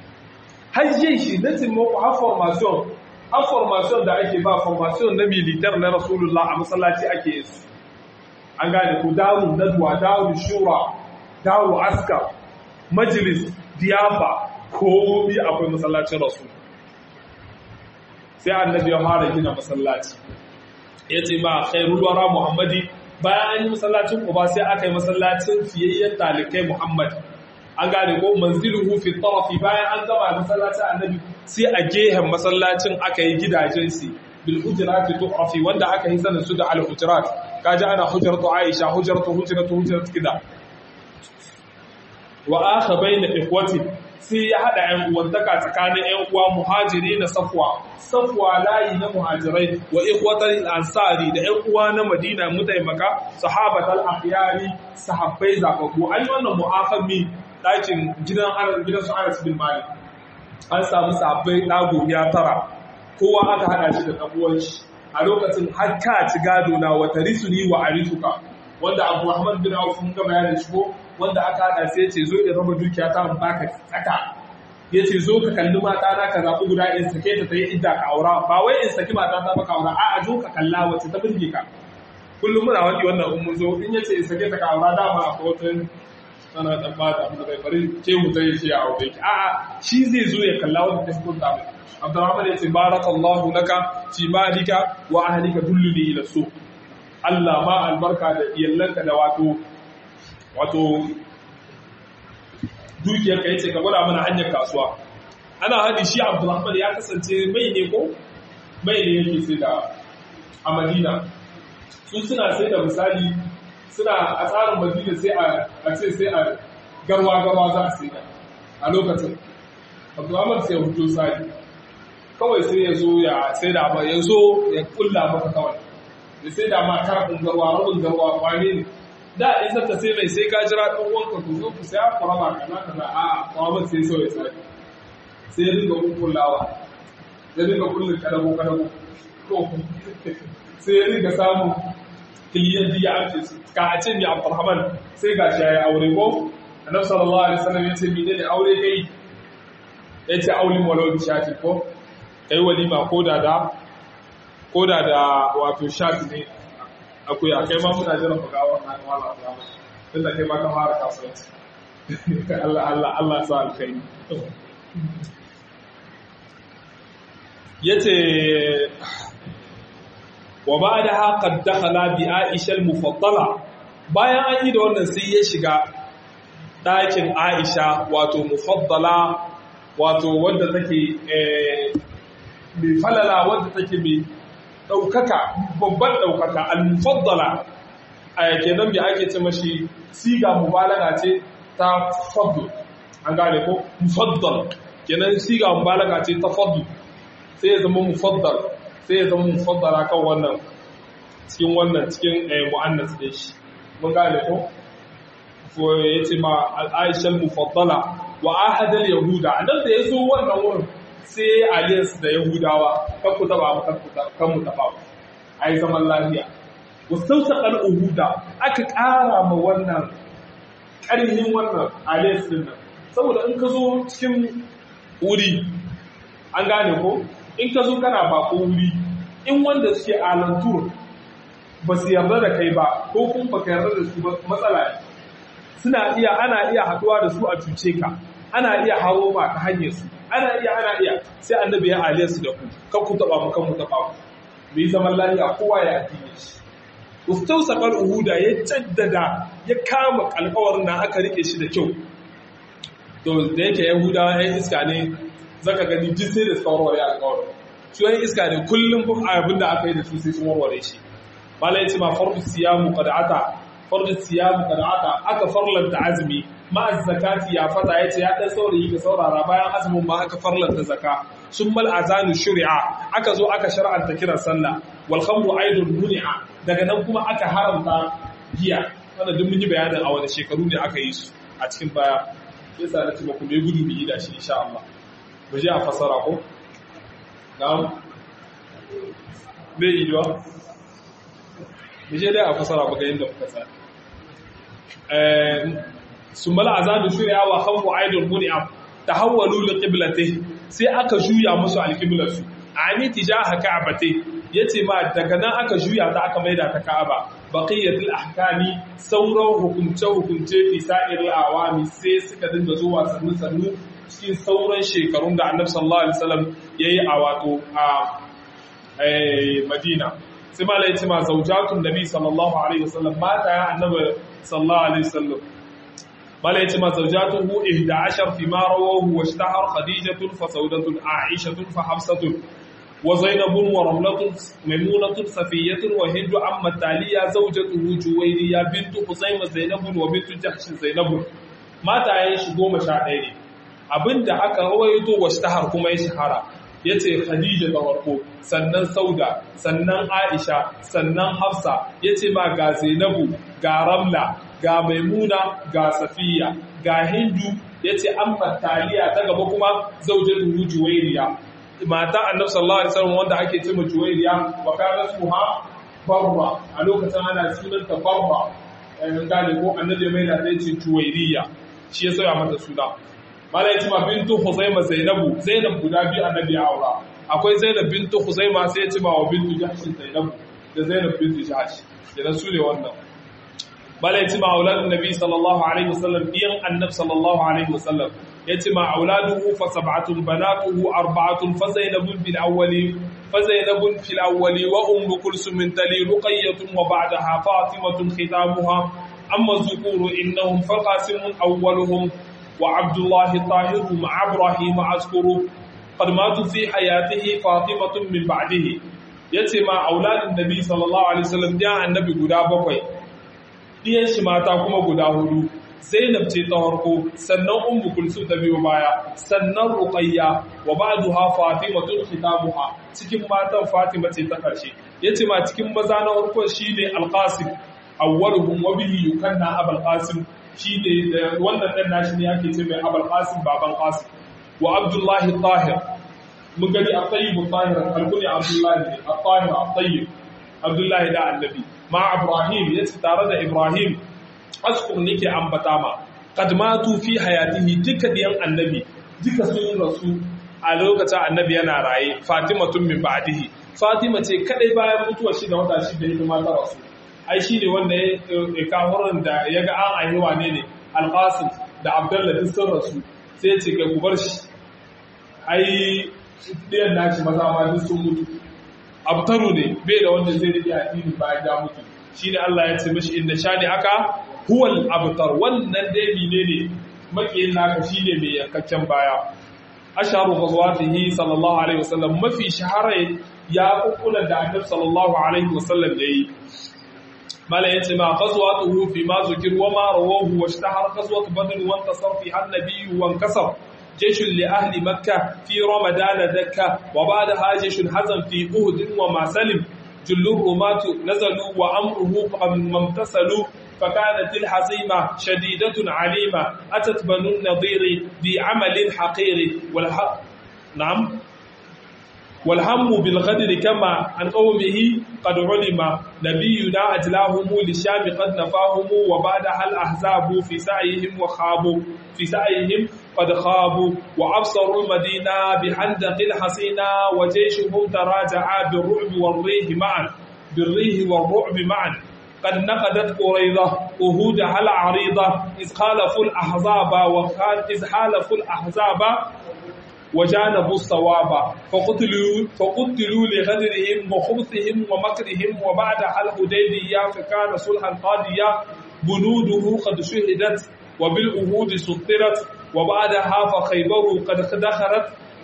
hajjin shi na taimako har formation har formation da ake ba formation na militar na rasulullah a masallaci ake yi su an gane ku daru nadwa daru shura daru askar majalis diyafa komi akwai masallacin rasul sai annabi ya fara gina masallaci ya ce ba khairul wara muhammadi bayan an yi masallacin uba sai aka yi masallacin fiyayyen talikai muhammad an gane ko manziluhu fi tarafi bayan an gama masallacin annabi sai a gehen masallacin aka yi gidajen su bil hujurati tu'rafi wanda aka yi sanin su da al hujurat kaji ana hujratu aisha hujratu hujratu hujratu kida wa akha bayna ikhwati sai ya hada ƴan uwantaka tsakanin ƴan uwa muhajiri na safwa safwa layi na muhajirai wa ikhwatal ansari da ƴan uwa na madina mutaimaka sahabatal akhyari sahabbai zababbu an yi wannan mu'afami ɗakin gidan gidan su Anas bin Malik an samu sahabbai ɗago ya tara kowa aka hada shi da ɗabuwan shi a lokacin har ka ci gado na wata risuni wa arisuka wanda Abu Muhammad bin Auf mun ga bayanin shi ko wanda aka hada sai ce zo in raba dukiya ta in baka tsaka yace zo ka kalli mata na ka zabi guda in sake ta tayi idda ka aura ba wai in saki mata ta baka aura a'a zo ka kalla wacce ta burge ka kullum muna wani wannan in mun zo in yace in sake ta ka aura dama a wata ana dan ba da abin da bai bari ce mu zai ce a aure ki a'a shi zai zo ya kalla wanda ta fito da Abdurrahman yace barakallahu laka fi malika wa ahlika dulluni ila suq Allah ma albarka da iyalanka da wato wato dukiyarka yace ka gwada mana hanyar kasuwa ana hadi shi Abdulrahman ya kasance mai ne ko mai ne yake sai da a Madina su suna sai da misali suna a tsarin Madina sai a ce sai a garwa garwa za a sai da a lokacin Abdulrahman sai ya huto sai kawai sai ya zo ya sai da ya zo ya kulla maka kawai da sai da ma karfin garwa rabin garwa kwane ne da in zaka sai mai sai ka jira ɗan uwanka ku zo ku sai ku raba kaza kaza a kwamar sai so ya sai sai ya dinga kullawa ya dinga kullun kadago kadago to sai ya dinga samu kiliyan diya amce su ka a ce mi Abdulrahman sai ga shi yayi aure ko Annabi sallallahu alaihi wasallam ya ce mi ne aure kai ya ce aulin walau bi shati ko kai walima ko da da ko da da wato shati ne akwai a kai ma muna jiran buga wannan wala ta tun da kai ma ka fara kasuwanci Allah Allah Allah sa alkhairi yace wa ba'daha qad dakhala bi Aisha al-mufaddala bayan an yi da wannan sai ya shiga ɗakin Aisha wato mufaddala wato wadda take mai falala wadda take mai ɗaukaka babban ɗaukaka al-mufaddala a yake nan bi ake ce mashi siga mubalaga ce ta fadl an gane ko mufaddal kenan siga mubalaga ce ta fadl sai ya zama mufaddal sai ya zama mufaddala kan wannan cikin wannan cikin mu'annas ɗin shi mun gane ko ko yace ma al-aisha mufaddala wa ahadal yahuda annan da yazo wannan wurin sai alliance da yahudawa kan ku taba mu kan mu taba ai zaman lafiya wasautaqal uhuda aka ƙara ma wannan ƙarhin wannan alliance din nan saboda in ka zo cikin wuri an gane ko in ka zo kana bako wuri in wanda suke alantur ba su yarda da kai ba ko kuma baka yarda da su ba matsala ne suna iya ana iya haduwa da su a cuce ka ana iya hawo ma ta hanyar su ana iya ana iya sai annabi ya aliyar su da ku kan ku taba mu kan mu taba ku mu zaman lafiya kowa ya addini shi ustausaqal uhuda ya jaddada ya kama alƙawarin nan aka rike shi da kyau to da yake yahudawa yan iska ne zaka gani duk sai da suka warware alƙawarin su yan iska ne kullum abin da aka yi da su sai sun warware shi malai ce ma fardu siyamu qad'ata fardu siyamu qad'ata aka farlanta azumi ma zakati ya fata yace ya dan saurayi ka saurara bayan azumin ma aka farlanta zaka summal azanu shuri'a aka zo aka shar'anta kiran sallah wal khamru aidun muni'a daga nan kuma aka haramta giya wannan duk mun yi bayanin a wani shekaru ne aka yi su a cikin baya yasa na ce ba ku mai gudu bi da shi insha Allah mu je a fasara ko na'am bai yi ba je dai a fasara baka yin da kuka sa sun mala azabi shirya wa khamru aidul muni'am tahawwalu li qiblati sai aka juya musu alqiblatu ani tijaha ka'bati yace ma daga nan aka juya ta aka maida ta ka'aba baqiyatul ahkami sauran hukunce hukunce fi sa'iril awami sai suka dinga zuwa sannu sannu cikin sauran shekarun da annabi sallallahu alaihi wasallam yayi a wato a Madina sai ma lai ma zaujatun nabi sallallahu alaihi wasallam mata ya annabi sallallahu alaihi wasallam mala yace ma zaujatuhu 11 fi ma rawahu wa ishtahar khadijatun fa saudatun aishatun fa hafsatun wa zainabun wa ramlatun maimunatun safiyatun wa hindu amma taliya zaujatuhu juwayriya bintu husayn zainabun wa bintu jahsh zainabun mata yayin shi 11 ne abinda aka rawaito wa ishtahar kuma ya shahara ya ce Khadija ga farko sannan Sauda sannan Aisha sannan Hafsa ya ce ma ga Zainabu ga Ramla ga Maimuna ga Safiya ga Hindu ya ce an Taliya ta gaba kuma zaujatu Juwairiya mata Annabi sallallahu alaihi wasallam wanda ake cewa Juwairiya wa kana suha Barra a lokacin ana sunanta Barra eh gane ko Annabi mai da ce Juwairiya shi ya sauya mata suna mala yace ma bintu Huzaima Zainabu Zainab guda biyu annabi ya aura akwai Zainab bintu Huzaima sai yace ma wa bintu Jahsh Zainabu da Zainab bintu Jahsh idan su ne wannan mala yace ma auladun nabi sallallahu alaihi wasallam biyan annab sallallahu alaihi wasallam yace ma auladuhu fa sab'atun banatuhu arba'atun fa Zainabun bil awwali fa Zainabun fil awwali wa ummu kulsum tali ruqayyatun wa ba'daha fatimatun khitamuha amma zukuru innahum faqasimun awwaluhum وعبد الله طاهر مع إبراهيم أذكر قد ماتوا في حياته فاطمة من بعده yace ma auladin nabi sallallahu alaihi wasallam da annabi guda bakwai diyan shi mata kuma guda hudu zainab ce ta farko sannan ummu kulsum ta biyo baya sannan ruqayya wa ba'daha fatimatun khitabuha cikin matan fatima ce ta karshe yace ma cikin maza na farko shine alqasim awwaluhum wa bihi yukanna abul qasim shi ne wannan ɗan nashi ne ake ce mai abal qasim baban qasim wa abdullahi tahir mun gani a tsayibu tahir alkuni abdullahi ne a tahir a tsayib abdullahi da annabi ma ibrahim ya ce tare da ibrahim askur nake ambata ma qad matu fi hayatihi duka diyan annabi duka sun rasu a lokacin annabi yana raye fatima tun min ba'dihi fatima ce kadai bayan mutuwar shi da wata shi da hidima ta rasu ai shi ne wanda ya kafurin da ya ga an aihuwa ne ne alƙasim da abdullah duk sun rasu sai ce kai ku bar shi ai ɗayan nashi maza ma duk sun mutu abtaru ne bai da wanda zai rike addini bayan ya mutu shine Allah ya ce mishi inda shani aka huwal abtar wannan dai ne ne makiyin naka shine mai yankakken baya asharu ghazwatihi sallallahu alaihi wasallam mafi shahara ya kukkulan da annabi sallallahu alaihi wasallam yayi mala yace ma ghazwatuhu fi ma zukir wa ma rawahu wa ishtahar ghazwat badr wa intasar fi an-nabi wa inkasar جيش لأهل مكة في رمضان دكة وبعدها جيش حزم في أهد وما سلم جل الرماة نزلوا وأمره ما امتثلوا فكانت الحزيمة شديدة عليمة أتت بنو النضير بعمل حقير والحق نعم والهم بالغدر كما عن قومه قد علم نبينا أجلاهم للشام قد نفاهم وبعدها الأحزاب في سعيهم وخابوا في سعيهم قد خابوا وأبصروا المدينة بحندق حسينة وجيشهم تراجع بالرعب والريح معا بالريح والرعب معا قد نقدت قريضة أهودها العريضة إذ خالفوا الأحزاب وكان إذ حالفوا الأحزاب وجانبوا الصواب فقتلوا فقتلوا لغدرهم وخبثهم ومكرهم وبعدها الحديبية فكان صلحا قاضيا بنوده قد شهدت وبالأهود سطرت وبعدها فخيبر قد دخرت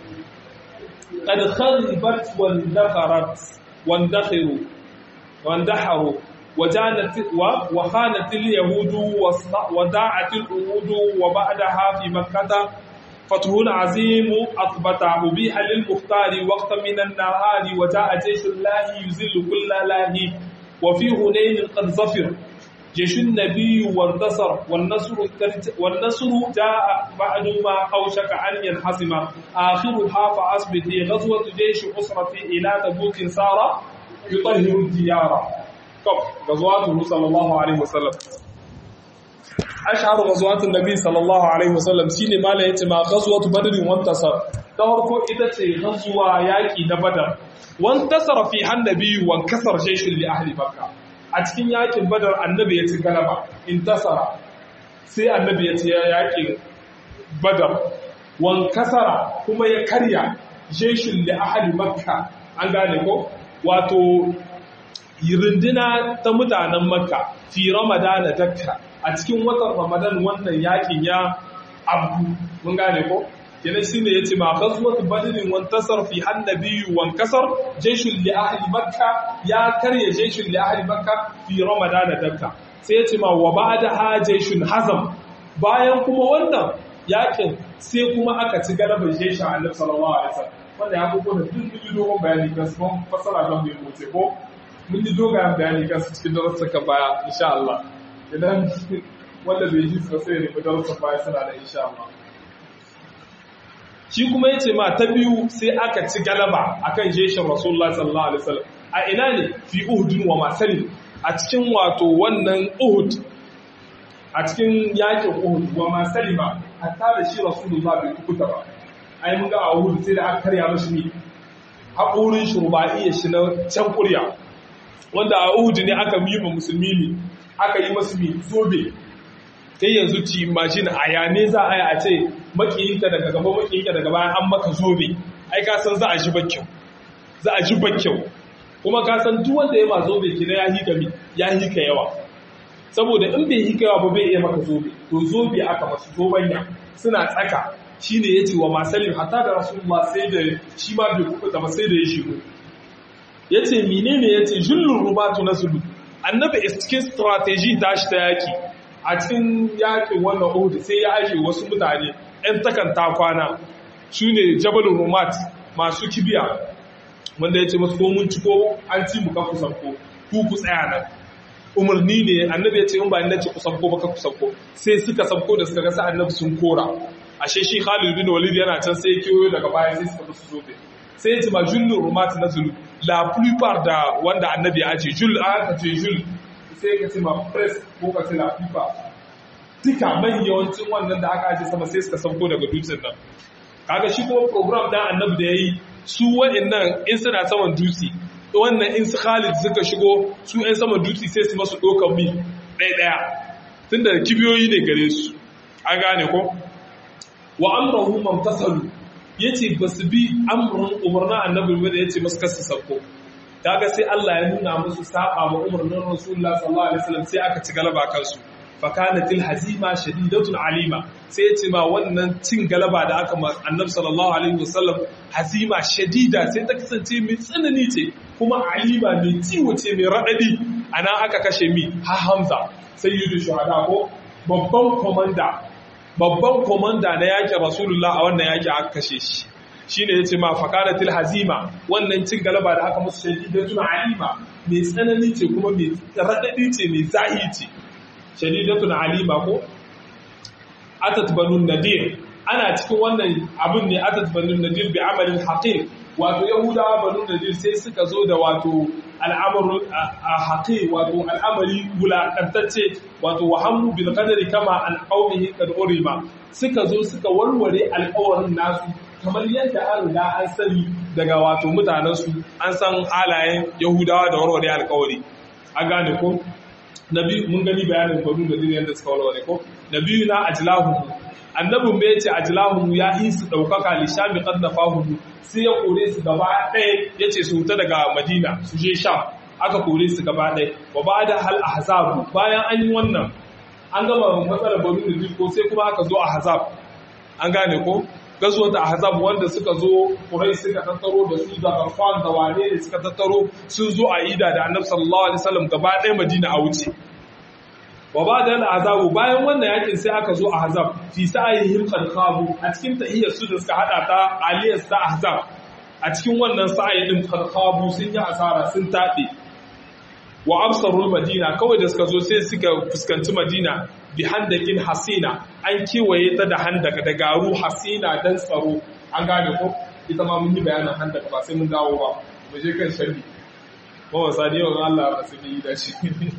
قد خربت واندخرت واندخروا واندحروا وجانت وخانت اليهود وداعت الأهود وبعدها في مكة فتح عظيم أثبت أبيح للمختار وقت من النهار وجاء جيش الله يزل كل لاهي وفي هنين قد ظفر جيش النبي وانتصر والنصر والنصر جاء بعد ما أوشك أن ينحسم آخرها فأصبت غزوة جيش أسرة إلى تبوك سار يطهر الديار طب غزواته صلى الله عليه وسلم ashharu ghazwatin nabi sallallahu alaihi wasallam shine mala yace ma ghazwatu badr wa intasar ta farko ita ce ghazwa yaki na badar wa intasara fi hannabi wa kasar jayshul li ahli makka a cikin yakin badar annabi ya ci galaba intasara sai annabi ya ci yakin badar wa kasara kuma ya karya jayshul li ahli makka an gane ko wato runduna ta mutanen makka fi ramadana dakka a cikin watan ramadan wannan yakin ya abu mun gane ko kenan shine yace ma ghazwat badrin wan tasar fi annabi wan kasar jayshul li ahli makka ya karya jayshul li ahli makka fi ramadan dakka sai yace ma wa ba'da jayshun hazam bayan kuma wannan yakin sai kuma aka ci galabar jayshin annabi sallallahu alaihi wasallam wanda ya kuma duk duk dogon bayani kan su fasara don mu yi ko mun yi dogayen bayani kan su cikin darussuka baya insha Allah idan wanda bai ji su sai ne darussan baya suna da insha Allah shi kuma yace ma ta biyu sai aka ci galaba akan jeshin Rasulullah sallallahu alaihi wasallam a ina ne fi Uhud wa Masalim a cikin wato wannan Uhud a cikin yakin Uhud wa Masalima hatta da shi Rasulullah bai kukuta ba ai mun ga a Uhud sai da aka karya mashi ne haƙurin shurba'i shi na can kurya wanda a Uhud ne aka mima musulmi ne aka yi masu mi zobe kai yanzu ci imagine a yane za a yi a ce makiyinka daga gaba makiyinka daga bayan an maka zobe ai ka san za a ji bakyau za a ji bakyau kuma ka san duk wanda ya ma zobe kina ya hika mi ya hika yawa saboda in bai hika yawa ba bai iya maka zobe to zobe aka masu zobanya suna tsaka shine yace wa masalim hatta da rasulullah sai da shi ma bai kuka ba sai da ya shigo yace menene yace jullur rubatu nasulu annabi cikin strategy tashi ta yaki a cikin yakin wannan Uhud sai ya aje wasu mutane ɗan takanta kwana su ne jabalin rumat masu kibiya wanda ya ce masu ko mun ci ko an ci mu ka kusan ko ku ku tsaya nan umarni ne annabi ya ce in ba ni nace kusan ko baka kusan ko sai suka sabko da suka ga sa annabi sun kora ashe shi Khalid bin Walid yana can sai ya kiyo daga baya sai suka su zobe sai ya ce ma jullun rumat na zulu la plupart da wanda annabi ya ce jul aka ce jul sai ka ce ma press ko ka ce la plupart duka man yawancin wannan da aka aje sama sai suka sauko daga dutsen nan kaga shi kuma program da annabi da yayi su wa'annan in suna saman dutse wannan in su Khalid suka shigo su ɗan saman dutse sai su masu ɗaukar mi ɗaya ɗaya tunda kibiyoyi ne gare su an gane ko wa amrahu mamtasalu yace basu bi amrun umarna annabi ba da yace musu kasu sabko kaga sai Allah ya nuna musu saba ma umarnin Rasulullah sallallahu alaihi wasallam sai aka ci galaba kansu fakanatil hazima shadidatun alima sai yace ma wannan cin galaba da aka ma annabi sallallahu alaihi wasallam hazima shadida sai ta kasance mai tsanani ce kuma alima mai ciwo ce mai radadi ana aka kashe mi ha hamza sayyidu shuhada ko babban komanda babban komanda na yakin rasulullah a wannan yaki aka kashe shi shine yace ma fakanatil hazima wannan cin galaba da aka musu shadidatun alima mai tsanani ce kuma mai radadi ce mai zahi ce shadidatun alima ko atat banun nadir ana cikin wannan abin ne atat banun nadir bi amalin haqiq wato yahudawa banun nadir sai suka zo da wato al'amaru haqiq wato al'amari wulakantacce wato wahammu bil qadari kama an qaumihi qad urima suka zo suka warware alƙawarin nasu kamar yadda an riga an sani daga wato mutanensu an san halayen yahudawa da warware alƙawari an gane ko na biyu mun gani bayanin banu da diniyar da suka walwale ko na biyu na ajlahu annabin bai ce ajlahu ya yi su daukaka li shami qad nafahu sai ya kore su gaba ɗaya yace su huta daga madina su je sham aka kore su gaba ɗaya wa ba'da hal ahzab bayan an yi wannan an gama matsalar banu da ko sai kuma aka zo ahzab an gane ko gazuwar da ahzab wanda suka zo kurai suka tattaro da su da arfan da wane ne suka tattaro sun zo a ida da annabi sallallahu alaihi wasallam gaba ɗaya madina a wuce wa ba da azabu bayan wannan yakin sai aka zo ahzab fi sa'ihim qad khabu a cikin tahiyyar su da suka hada ta aliyas ta ahzab a cikin wannan sa'ayi din qad khabu sun yi asara sun tabe wa absarul madina kawai da suka zo sai suka fuskanci madina bi handakin hasina an kewaye ta da handaka da garu hasina dan tsaro an gane ko ita ma mun yi bayanin handaka ba sai mun dawo ba mu je kan sharri ba wasa ne wa Allah ba su yi da shi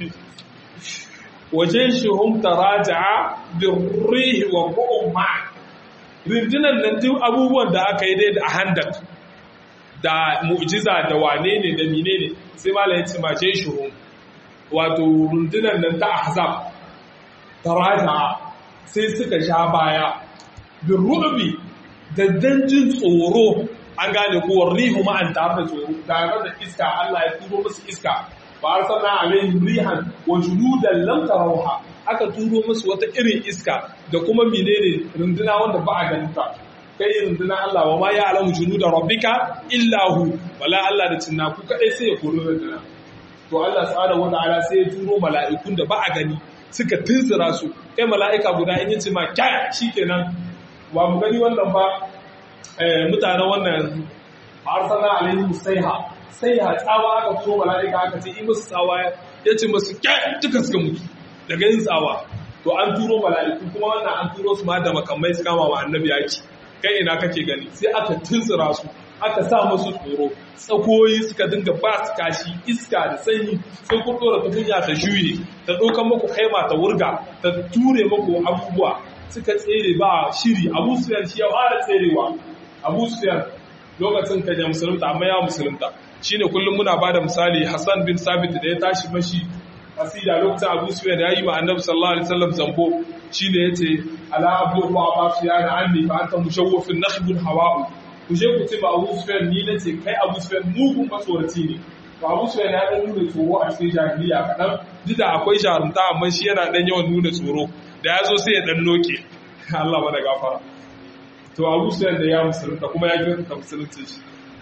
waje shuhum taraja'a birrihi wa qumma rindinan nan duk abubuwan da aka yi dai da handak da mu'jiza da wane ne da menene sai malamin ce ma je shuhum wato rundunan nan ta ahzab taraja sai suka sha baya bin ru'bi da danjin tsoro an gane ko rihu ma an tare da tsoro tare da iska Allah ya turo musu iska ba arsalna alaihim rihan wa junudan lam tarawha aka turo musu wata irin iska da kuma menene runduna wanda ba a ganin ta kai runduna Allah wa ma ya alamu junuda rabbika illa hu wala Allah da cinnaku kadai sai ya kori runduna to Allah subhanahu wataala sai ya turo mala'ikun da ba a gani suka tunzura su kai mala'ika guda in yace ma kyaya shikenan ba mu gani wannan ba mutanen wannan arsala alaihi musaiha saiha tsawa aka turo mala'ika aka ce in musu tsawa yace musu kyaya duka suka mutu daga yin tsawa to an turo mala'iku kuma wannan an turo su ma da makamai su kama wa annabi yaki kai ina kake gani sai aka tunzura su aka sa musu tsoro tsakoyi suka dinga ba su kashi iska da sanyi sai kun dora tukunya ta juye ta ɗaukan muku kaima ta wurga ta ture muku abubuwa suka tsere ba shiri abu suyan shi ya fara tserewa abu suyan lokacin kan ya musulunta amma ya musulunta shine kullum muna ba da misali hassan bin sabit da ya tashi mashi asida lokacin abu suyan ya yi ma annabi sallallahu alaihi wasallam zambo shine yace ala abdu wa abasu ya na anni fa anta mushawwifun nakhbun hawa'u ku je ku ce ba Abu Sufyan ni na ce kai Abu Sufyan mugun matsoraci ne to Abu Sufyan ya dan nuna tsoro a cikin jahiliya kadan duk da akwai jarumta amma shi yana dan yawan nuna tsoro da ya zo sai ya dan noke Allah ba da gafara to Abu Sufyan da ya musulunta kuma ya kirkata musulunci shi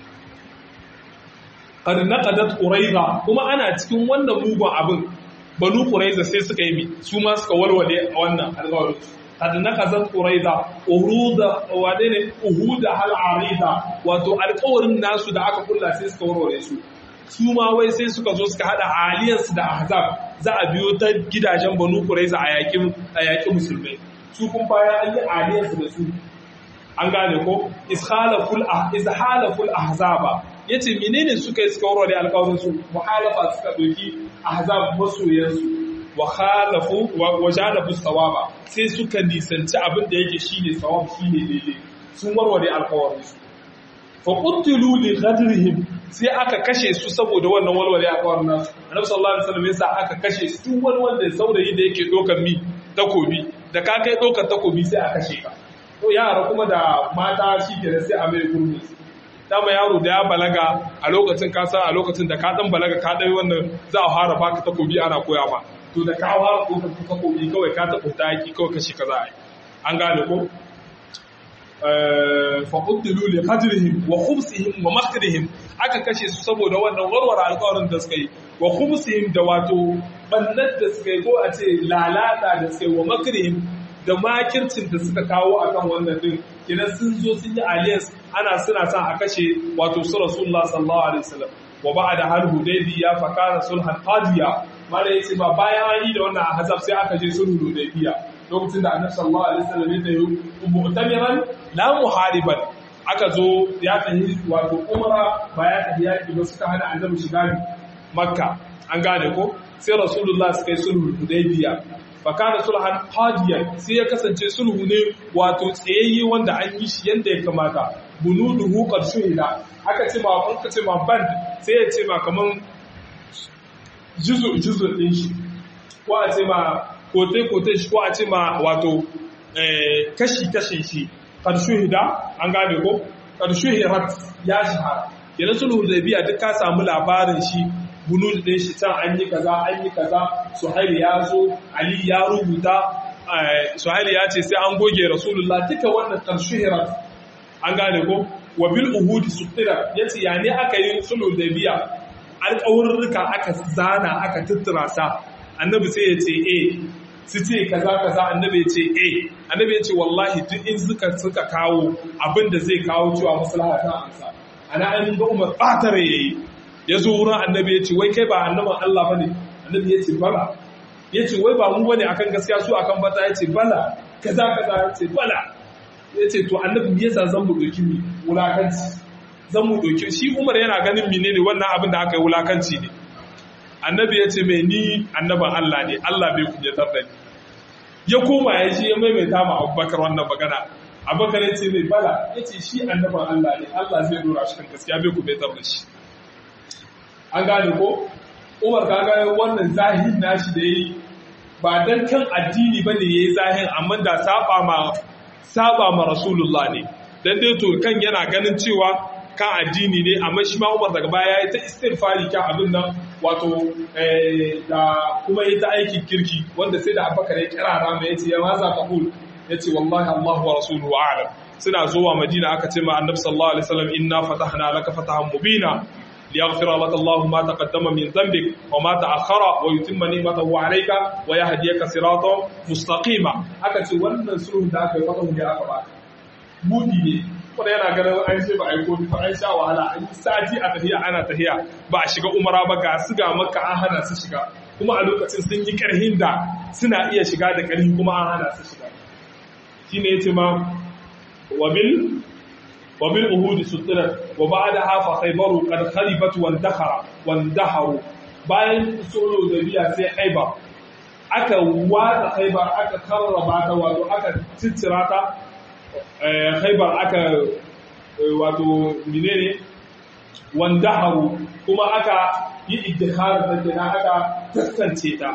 qad naqadat quraiza kuma ana cikin wannan mugun abin banu quraiza sai suka yi mi su ma suka walwale a wannan alƙawarin قد نقضت قريظة أهود ودين أهود هل عريضة wato alƙawarin nasu da aka kulla sai suka warware su su ma wai sai suka zo suka hada aliyansu da ahzab za a biyo ta gidajen banu quraiza a yakin a yakin musulmai su kun baya an yi aliyansu da su an gane ko ishalaful ah izhalaful ahzaba yace menene suka yi suka warware alƙawarin su muhalafa suka doki ahzab masoyansu wa khalafu wa janabu sawaba sai suka nisanci abin da yake shine sawab shine daidai sun warware alƙawarin su fa qutilu li ghadrihim sai aka kashe su saboda wannan walwale alƙawarin nasu annabi sallallahu alaihi wasallam yasa aka kashe su duk wani wanda saurayi da yake dokar mi takobi da ka kai dokar takobi sai a kashe ka to yara kuma da mata shi ke da sai a mai gurmi dama yaro da ya balaga a lokacin ka san a lokacin da ka dan balaga ka dai wannan za a fara baka takobi ana koya ma to da ka fara ɗaukar takobi kawai ka taɓa taki kawai kashi ka za a yi an gane ko faƙuddilu li qadrihim wa khubsihim wa makrihim aka kashe su saboda wannan warware alƙawarin da suka yi wa khubsihim da wato bannar da suka yi ko a ce lalata da suka yi wa makrihim da makircin da suka kawo akan wannan din kidan sun zo sun yi alliance ana suna son a kashe wato su rasulullah sallallahu alaihi wasallam wa ba'da hal hudaybiya fa kana sulhan qadiya mala yace ba bayan an yi da wannan ahzab sai aka je sulhu hudaybiya lokacin da annabi sallallahu alaihi wasallam ya tayi mu'tamiran la muhariban aka zo ya tayi wato umra ba ya tayi yaki ba suka hana annabi shiga makka an gane ko sai rasulullah suka yi sulhu hudaybiya fa kana sulhan qadiyan sai ya kasance sulhu ne wato tsayayye wanda an yi shi yanda ya kamata bunuduhu qad shuhida aka ce ma an ka ce ma band sai ya ce ma kaman juzu juzu din shi ko a ce ma kote-kote shi ko a ce ma wato kashi-kashin shi ƙarshuhida an gane ko ƙarshuhirat ya shahara yana sulhu da biya duk ka samu labarin shi bunu ɗin shi can an yi kaza an yi kaza suhaili ya zo ali ya rubuta suhaili ya ce sai an goge rasulullah duka wannan ƙarshuhirat an gane ko wa bil uhudi suttira yace ya ne aka yi sulhu da biya alƙawurruka aka zana aka tuttura sa annabi sai ya ce eh su ce kaza kaza annabi ya ce eh annabi ya ce wallahi duk in suka suka kawo abin da zai kawo cewa maslaha ta amsa ana an ga Umar batare yayi ya zo wurin annabi ya ce wai kai ba annaban Allah bane annabi ya ce bala ya ce wai ba mu bane akan gaskiya su akan bata ya ce bala kaza kaza ya ce bala ya ce to annabi me yasa zan mu doki mi wulakanci zan mu doki shi Umar yana ganin menene wannan abin da aka yi wulakanci ne annabi ya ce mai ni annaban Allah ne Allah bai kunyatar da ni ya koma ya shi ya maimaita ma abubakar wannan magana abubakar ya ce mai bala ya ce shi annaban Allah ne Allah zai dora shi kan gaskiya bai kunyatar da shi an gane ko umar ka ga wannan zahin nashi da yayi ba dan kan addini bane yayi zahin amma da saba ma saba ma rasulullah ne dan dai to kan yana ganin cewa kan addini ne amma shi ma Umar daga baya ya ta istighfari kan abin nan wato da kuma ya ta aikin kirki wanda sai da Abubakar ya kirara mai yace ya maza qul yace wallahi Allah wa rasuluhu a'lam suna zuwa Madina aka ce ma Annabi sallallahu alaihi wasallam inna fatahna laka fatahan mubina liyaghfira laka Allah ma taqaddama min dhanbik wa ma ta'akhkhara wa yutimma ni'matahu 'alayka wa yahdiyaka siratan mustaqima aka ce wannan sulhun da aka yi fatahu ne aka ba mudi ne wanda yana ganin an ce ba a yi komi ba an sha wahala an yi sati a tafiya ana tafiya ba a shiga umara ba ga su ga maka an hana su shiga kuma a lokacin sun yi karhin da suna iya shiga da karhi kuma an hana su shiga shi ne ya ce ma wabil wabil uhudi sutura wa ba da hafa khaibaru kad khalibat wan dakhara wan daharu bayan solo da biya sai khaibar aka watsa khaibar aka karraba ta wato aka ciccira ta haibar aka wato menene wanda haru kuma aka yi iddikar da kenan aka taskance ta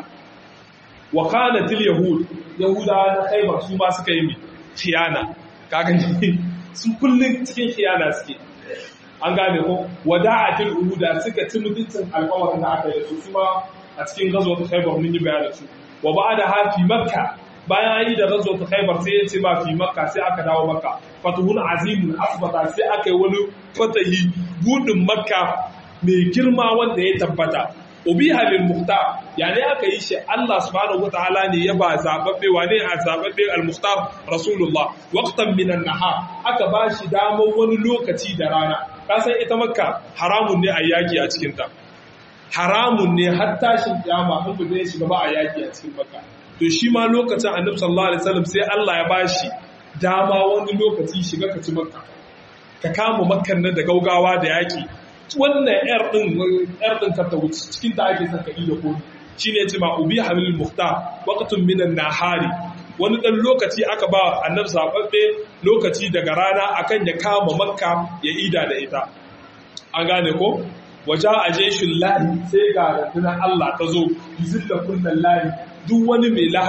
wa kanatil yahud yahuda na haibar su ma suka yi khiyana kaga su kullun cikin khiyana suke an gane ko wada'atil uhuda suka ci mutuncin alƙawarin da aka yi su kuma a cikin gazo ta haibar mun yi bayanin su wa ba'da hafi makka bayan an yi da razo ta khaibar sai ya ce ba fi makka sai aka dawo makka fatuhun azimun asbata sai aka yi wani fatahi budin makka mai girma wanda ya tabbata ubiha lil muhtar yani aka yi shi Allah subhanahu wataala ne ya ba zababbe wane a zababbe al muhtar rasulullah waqtan min an nahar aka ba shi damar wani lokaci da rana ka san ita makka haramun ne a yaki a cikin ta haramun ne har tashin kiyama in ba zai shiga ba a yaki a cikin makka to shi ma lokacin annabi sallallahu alaihi wasallam sai Allah ya bashi dama wani lokaci shiga ka ci makka ka kama makkan nan da gaugawa da yaki wannan yar din yar din ka ta wuce cikin ta ake saka ido ko shine ce ma ubi hamil muhtar waqtun minan nahari wani dan lokaci aka ba annabi sababbe lokaci daga rana akan ya kama makka ya ida da ita an gane ko waja ajeshin lahi sai ga rundunar Allah ta zo yuzilla kullal lahi duk wani mai lahawu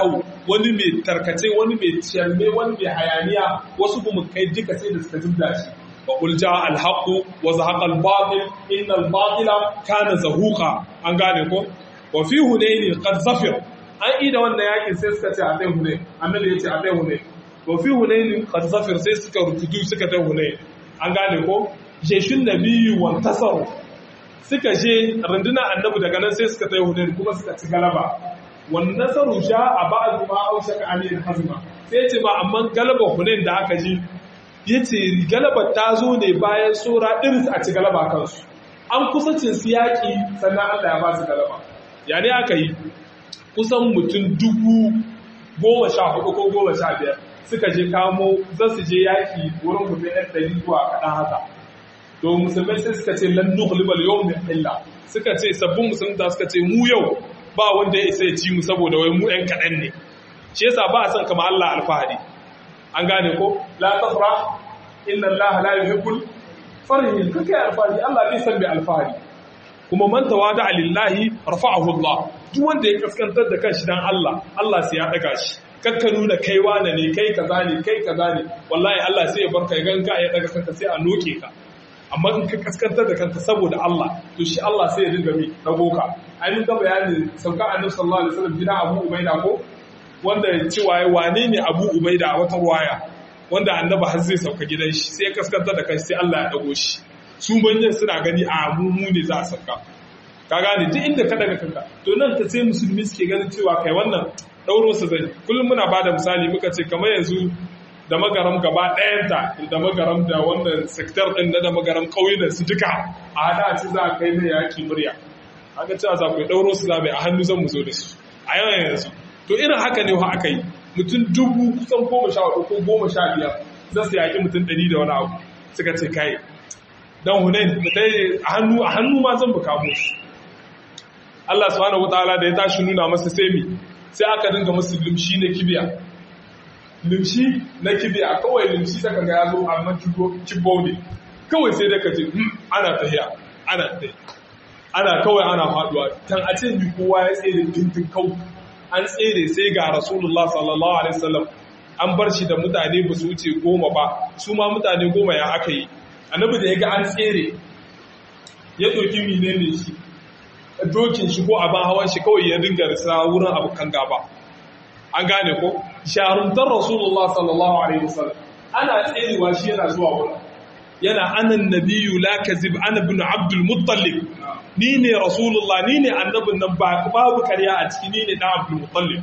wani mai tarkace wani mai ciyarme wani mai hayaniya wasu kuma kai duka sai da suka zubda shi wa qul jaa al haqq wa zahaqa al batil inna al batila kana zahuqa an gane ko wa fi hunayn qad zafir an ida wannan yakin sai suka ce a dai hunayn annabi ya ce a dai hunayn wa fi hunayn qad zafir sai suka rukudu suka dai hunayn an gane ko jeshin nabiyyu wa tasaru suka je rundunar annabi daga nan sai suka tsaye hunayn kuma suka ci galaba wannan nasaru sha a ba'd ma aushaka alil hazma sai ya ce ba amma galaba hunayn da aka ji yace galaba ta zo ne bayan sura iris a ci galaba kansu an kusa cin su yaƙi sannan Allah ya ba su galaba ya ne aka yi kusan mutum dubu goma sha hudu ko goma sha biyar suka je kamo za su je yaƙi wurin mutum ɗan ɗari zuwa kaɗan haka to musulmai sai suka ce lan nughlibal yawm illa suka ce sabbin musulunta suka ce mu yau ba wanda ya isa ya ci mu saboda wai mu ɗan kaɗan ne shi yasa ba a son kama Allah alfahari an gane ko la tafra inna Allah la yuhibbul farihin kake alfahari Allah bai san bai alfahari kuma man tawada lillahi rafa'ahu Allah duk wanda ya kaskantar da kanshi dan Allah Allah sai ya daga shi kakka nuna kai wane ne kai kaza ne kai kaza ne wallahi Allah sai ya barka ya ganka ya daga kanka sai a noke ka amma in ka kaskantar da kanka saboda Allah to shi Allah sai ya dinga mi dago ka ai mun ga bayanin sauka annabi sallallahu alaihi wasallam gida Abu Ubaida ko wanda cewa wane ne Abu Ubaida a wata ruwaya wanda annabi har zai sauka gidan shi sai ya kaskantar da kanshi sai Allah ya dago shi su manyan suna gani a mu mu ne za a sauka ka gane duk inda ka daga kanka to nan ta sai musulmi suke ganin cewa kai wannan dauro su zai kullum muna bada misali muka ce kamar yanzu da magaram gaba ɗayanta da magaram da wannan sektar ɗin na da magaram ƙauyunan su duka a hada ci za a kai mai yaƙi murya haka cewa za ku yi ɗauro su zaɓe a hannu zan mu zo da su a yawan yanzu to irin haka ne wa aka yi mutum dubu kusan goma sha hudu ko goma sha biyar za su yaƙi mutum ɗari da wani abu suka ce kai dan hunain a hannu a hannu ma zan buka musu Allah subhanahu wataala da ya tashi nuna masa sai mi sai aka dinga musu limshi na kibiya limshi na kibiya kawai limshi da kaga ya zo amma kibbo ne kawai sai da ka ce ana tahiya ana tahiya ana kawai ana faduwa tan a ce mi kowa ya tsere tintin kau an tsere sai ga rasulullah sallallahu alaihi wasallam an bar shi da mutane ba su wuce goma ba su ma mutane goma ya aka yi annabi da ya ga an tsere ya ɗauki menene shi dokin shi ko abin hawan shi kawai ya dinga risa wurin abokan gaba an gane ko sharuntar rasulullah sallallahu alaihi wasallam ana tserewa shi yana zuwa wurin yana anan nabiyyu la kazib ana ibn abdul muttalib ni ne rasulullah ni ne annabin nan ba babu karya a ciki ni ne dan abdul muttalib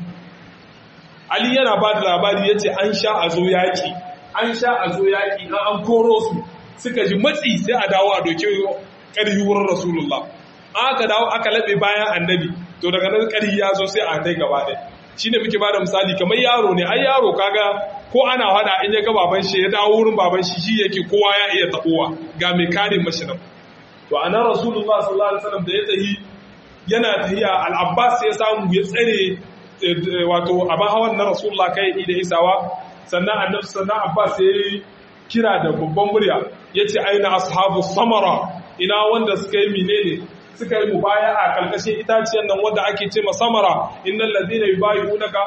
ali yana ba da labari yace an sha a zo yaki an sha a zo yaki an koro su suka ji matsi sai a dawo a doke ƙarfi wurin rasulullah aka dawo aka laɓe bayan annabi to daga nan ƙarfi ya zo sai a kai gaba ɗaya shi ne muke bada misali kamar yaro ne ai yaro kaga ko ana hada in ya ga baban shi ya dawo wurin baban shi shi yake kowa ya iya taɓowa ga mai kare mashi nan to a nan rasulullah sallallahu alaihi wasallam da ya tahi yana tahiya al-abbas ya samu ya tsare wato abin hawan na rasulullah kai da isawa sannan annabi sannan abbas ya yi kira da babban murya ya ce aina ashabu samara ina wanda suka yi menene suka yi mubaya a kalkashin itaciyar nan wanda ake ce ma samara innal ladina yubayyi'unaka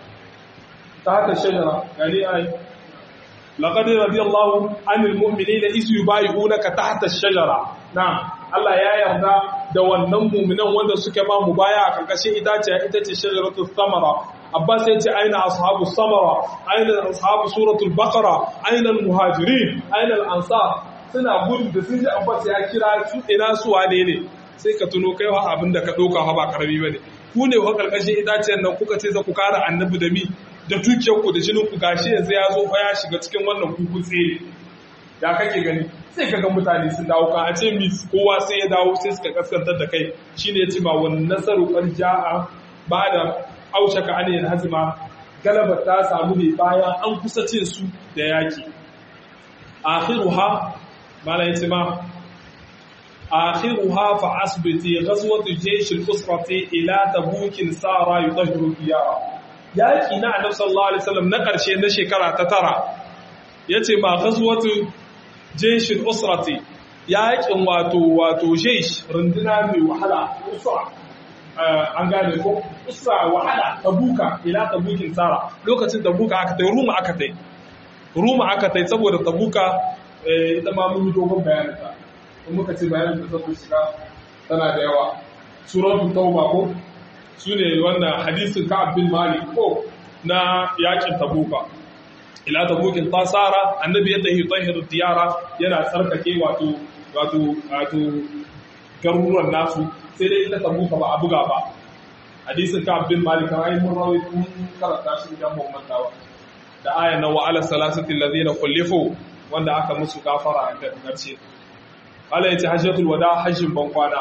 ta haka shajara gani ai laqad radiyallahu anil mu'minina iz yubayyi'unaka tahta ash-shajara na'am Allah ya yarda da wannan mu'minan wanda suka ma mubaya a kalkashin itaciya ita ce shajaratu samara Abbas ya ce aina ashabu samara aina ashabu suratul baqara aina al-muhajirin aina al-ansar suna gudu da sun ji Abbas ya kira su ina su wane ne sai ka tuno kai wa abin da ka doka ha ba karami bane ku ne wa kalkashin itaciyar nan kuka ce za ku kara annabi da mi da tukiyar ku da jinin ku gashi yanzu ya zo fa ya shiga cikin wannan kuku tsere da kake gani sai kaga mutane sun dawo ka a ce mi kowa sai ya dawo sai suka kaskantar da kai shine ya ce ma wannan nasaru qarja'a ba da aushaka an yin hazima galabar ta samu ne bayan an kusa cin su da yaki akhiruha mala yace ma akhiruha fa asbiti ghazwatu jaysh al-usrati ila tabukin sara yudahhiru diyara yaki na annabi sallallahu alaihi wasallam na karshe na shekara ta tara yace ma ghazwatu jaysh al-usrati yakin wato wato jaysh runduna mai wahala usra an gane ko usra wahala tabuka ila tabukin tsara lokacin tabuka aka tai ruma aka tai ruma aka tai saboda tabuka ita ma mun yi dogon bayanin ta in muka ce bayanin ta saboda shiga tana da yawa suratul tauba ko sune wannan hadisin ka'ab bin malik ko na yakin tabuka ila tabukin tasara annabi ya tahi tahir diyara yana tsarkake wato wato wato garuruwan nasu sai dai ita tabuka ba a buga ba hadisin ka abdul malik ai mun rawi mun karanta shi idan mun mantawa da aya na wa ala salasati allazina khulifu wanda aka musu gafara da karshe Allah ya ce hajjatul wada hajjin ban kwana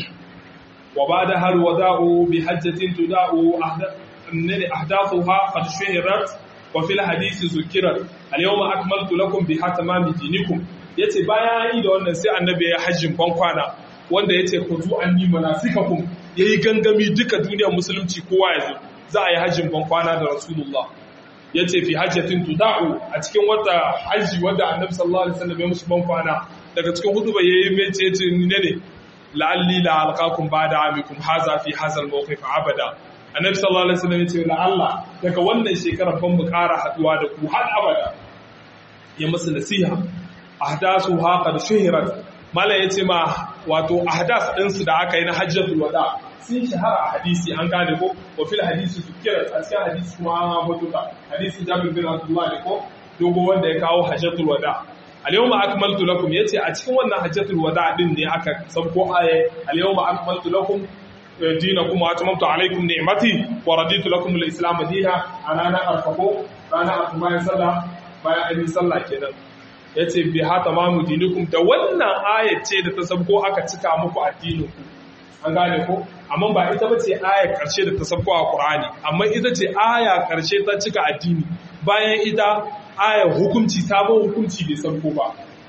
wa ba'da hal wada'u bi hajjatin tuda'u ahdathuha qad shuhirat wa fil hadisi zukirat al-yawma akmaltu lakum biha tamami dinikum yace bayan yi da wannan sai annabi ya hajjin ban kwana wanda yace khudu anni manasikakum yayi gangami duka duniyar musulunci kowa ya zo za a yi hajjin ban kwana da rasulullah yace fi hajjatin tuda'u a cikin wata haji wanda annabi sallallahu alaihi wasallam ya musu ban kwana daga cikin hudu bai yayi mece yace ne ne la'alli la alqakum ba'da amikum haza fi hazal mawqif abada annabi sallallahu alaihi wasallam yace la Allah daga wannan shekarar ban mu ƙara haduwa da ku har abada ya musu nasiha ahdasu ha qad shuhirat mala yace ma wato ahdas din su da aka yi na hajjatul wada sun shahara a hadisi an gane ko wa fil hadisi zukirat a cikin hadisi kuma an mutu da hadisi Jabir bin Abdullah ne ko dogo wanda ya kawo hajjatul wada al-yawma akmaltu lakum yace a cikin wannan hajjatul wada din ne aka sabko aye al-yawma akmaltu lakum dinakum wa atmamtu alaykum ni'mati wa raditu lakum al-islam dinan anana arfaqo rana akuma sallah bayan an yi sallah kenan yace bi ha tamamu dinikum da wannan ayat ce da ta sabko aka cika muku addinin ku an gane ko amma ba ita bace ayar karshe da ta sabko a Qur'ani amma ita ce aya karshe ta cika addini bayan ita ayar hukunci sabon hukunci bai sabko ba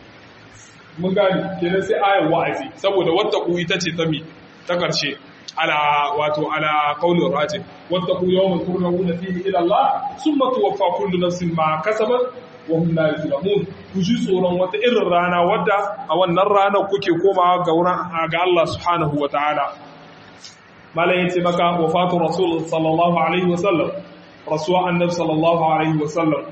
mun gane kenan sai ayar wa'azi saboda wattaqu ita ce ta mi ta karshe ala wato ala qaulur rajih wattaqu yawman turja'una fihi ila Allah thumma tuwaffa kullu nafsin ma kasabat wa hum la yuzlamun ku ji tsoron wata irin rana wadda a wannan ranar kuke komawa ga wurin ga Allah subhanahu wataala malam yace maka wafatu rasul sallallahu alaihi wasallam rasuwa annabi sallallahu alaihi wasallam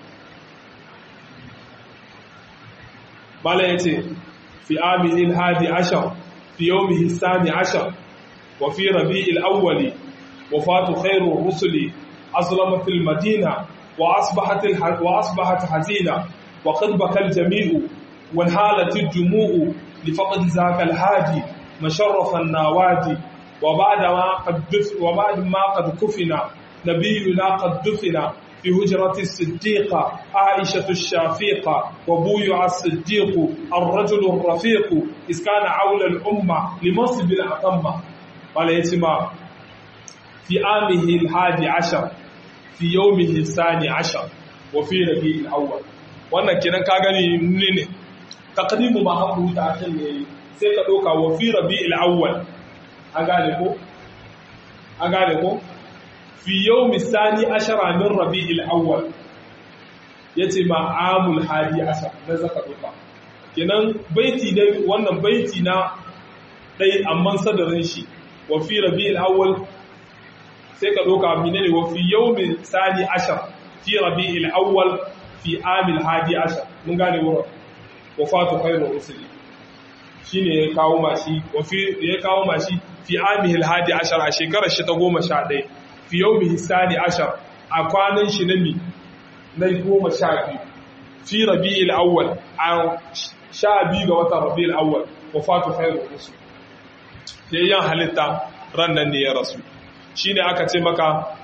malam yace fi amihi al-hadi ashar fi yawmihi al-thani ashar wa fi rabi'il awwali wafatu khairu rusuli azlamat al-madina وأصبحت الح... وأصبحت حزينة وقد بكى الجميع وانهالت الدموع لفقد ذاك الهادي مشرف النوادي وبعد ما قد دف... وبعد ما قد كفنا نبينا قد دفن في هجرة الصديقة عائشة الشافيقة وبويع الصديق الرجل الرفيق إذ كان عول الأمة لمنصب الأتمة قال يتما في عامه الحادي عشر fi yawmihi sani ashar wa fi rabi'il awwal wannan kenan ka gani ne ne taqdimu ma haku ta akan ne sai ka doka wa fi rabi'il awwal an gane ko an gane ko fi yawmi sani ashara min rabi'il awwal yace ma amul hadi ashar dan zaka doka kenan baiti dai wannan baiti na dai amman sadarin shi wa fi rabi'il awwal sai ka doka mine ne wa fi yawmin sani ashar fi rabi'il awwal fi amil hadi ashar mun gane wurin wafatu khairu rusuli shine ya kawo mashi wa fi ya kawo mashi fi amil hadi ashar a shekarar shi ta 11 fi yawmihi sani ashar a kwanan shi na mi na 12 fi rabi'il awwal a sha biyu ga watan rabi'il awwal wafatu khairu rusuli yayyan halitta ran nan ne ya rasu shi ne aka ce maka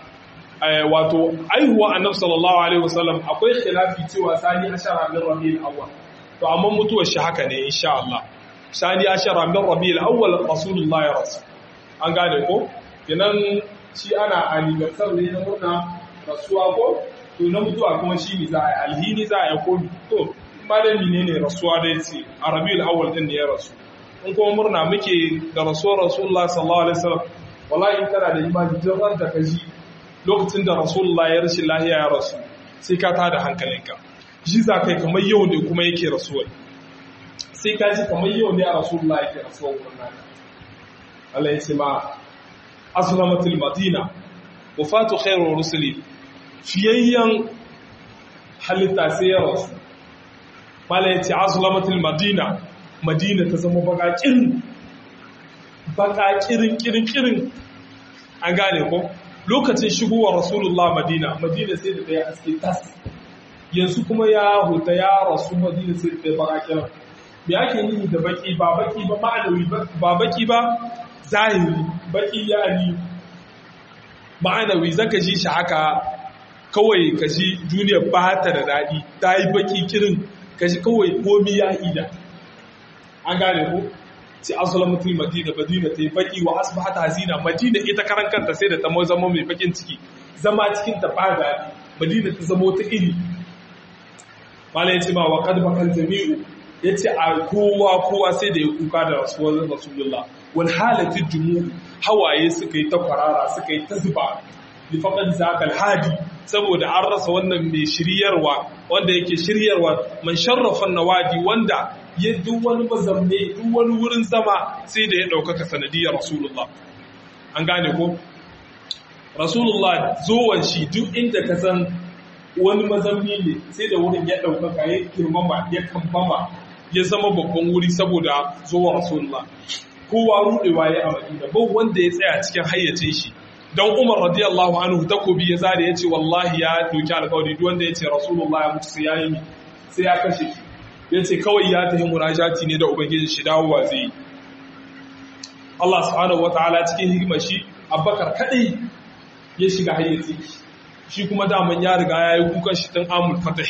wato aihuwa annabi sallallahu alaihi wasallam akwai khilafi cewa sani ashara min rabiul awwal to amma mutuwar shi haka ne insha Allah sani ashara min rabiul awwal rasulullah ya rasu an gane ko kenan shi ana anniversary ne na murna rasuwa ko to na mutuwa kuma shi ne za a yi alhini za a yi ko to malami ne ne rasuwa da yace a rabiul awwal din ne ya rasu in kuma murna muke da rasuwar rasulullah sallallahu alaihi wasallam wallahi in kana da imani don ran da kaji lokacin da rasulullah ya rashin lahiya ya rasu sai ka tada hankalinka shi za kai kamar yau ne kuma yake rasuwa sai ka ji kamar yau ne a rasulullah yake rasuwa wannan Allah ya ce ma azlamatul madina wafatu khairur rusuli fiyayyan halitta sai ya rasu mala yace azlamatul madina madina ta zama bakakirin bakakirin kirin kirin an gane ko lokacin shigowar rasulullah madina madina sai da daya aske tas yanzu kuma ya huta ya rasu madina sai da daya bakakirin me ake yi da baki ba baki ba ma'anawi ba baki ba zahiri baki ya ni ma'anawi zaka ji shi haka kawai ka ji duniyar ba ta da daɗi ta yi baki kirin ka ji kawai komi ya ida an gane ko sai azlamatul madina madina ta yi baki wa asbahata hazina madina ita karan kanta sai da ta zama mai bakin ciki zama cikin ta ba daɗi madina ta zama wata iri malai ce ma wa qad bakal jami'u yace a kowa kowa sai da ya kuka da rasuwar rasulullah wal halatu jumu hawaye suka yi ta kwarara suka yi ta zuba li faqad zakal hadi saboda an rasa wannan mai shiryarwa wanda yake shiryarwa man sharrafa nawadi wanda ya duk wani mazamne duk wani wurin zama sai da ya ɗaukaka sanadiyar rasulullah an gane ko rasulullah zuwan shi duk inda ka san wani mazamni ne sai da wurin ya ɗaukaka ya girmama ya kambama ya zama babban wuri saboda zuwan rasulullah kowa rudewa ya a madina ba wanda ya tsaya cikin hayyacin shi don umar radiyallahu anhu takobi ya zare ya ce wallahi ya doki alkawari duk wanda ya ce rasulullah ya mutu sai ya yi sai ya kashe shi ya ce kawai ya tafi munajati ne da ubangiji shi dawowa zai yi Allah subhanahu wataala cikin hikimar shi Abubakar kadai ya shiga hayyaci shi kuma daman ya riga ya yi kukan shi tun amul fatah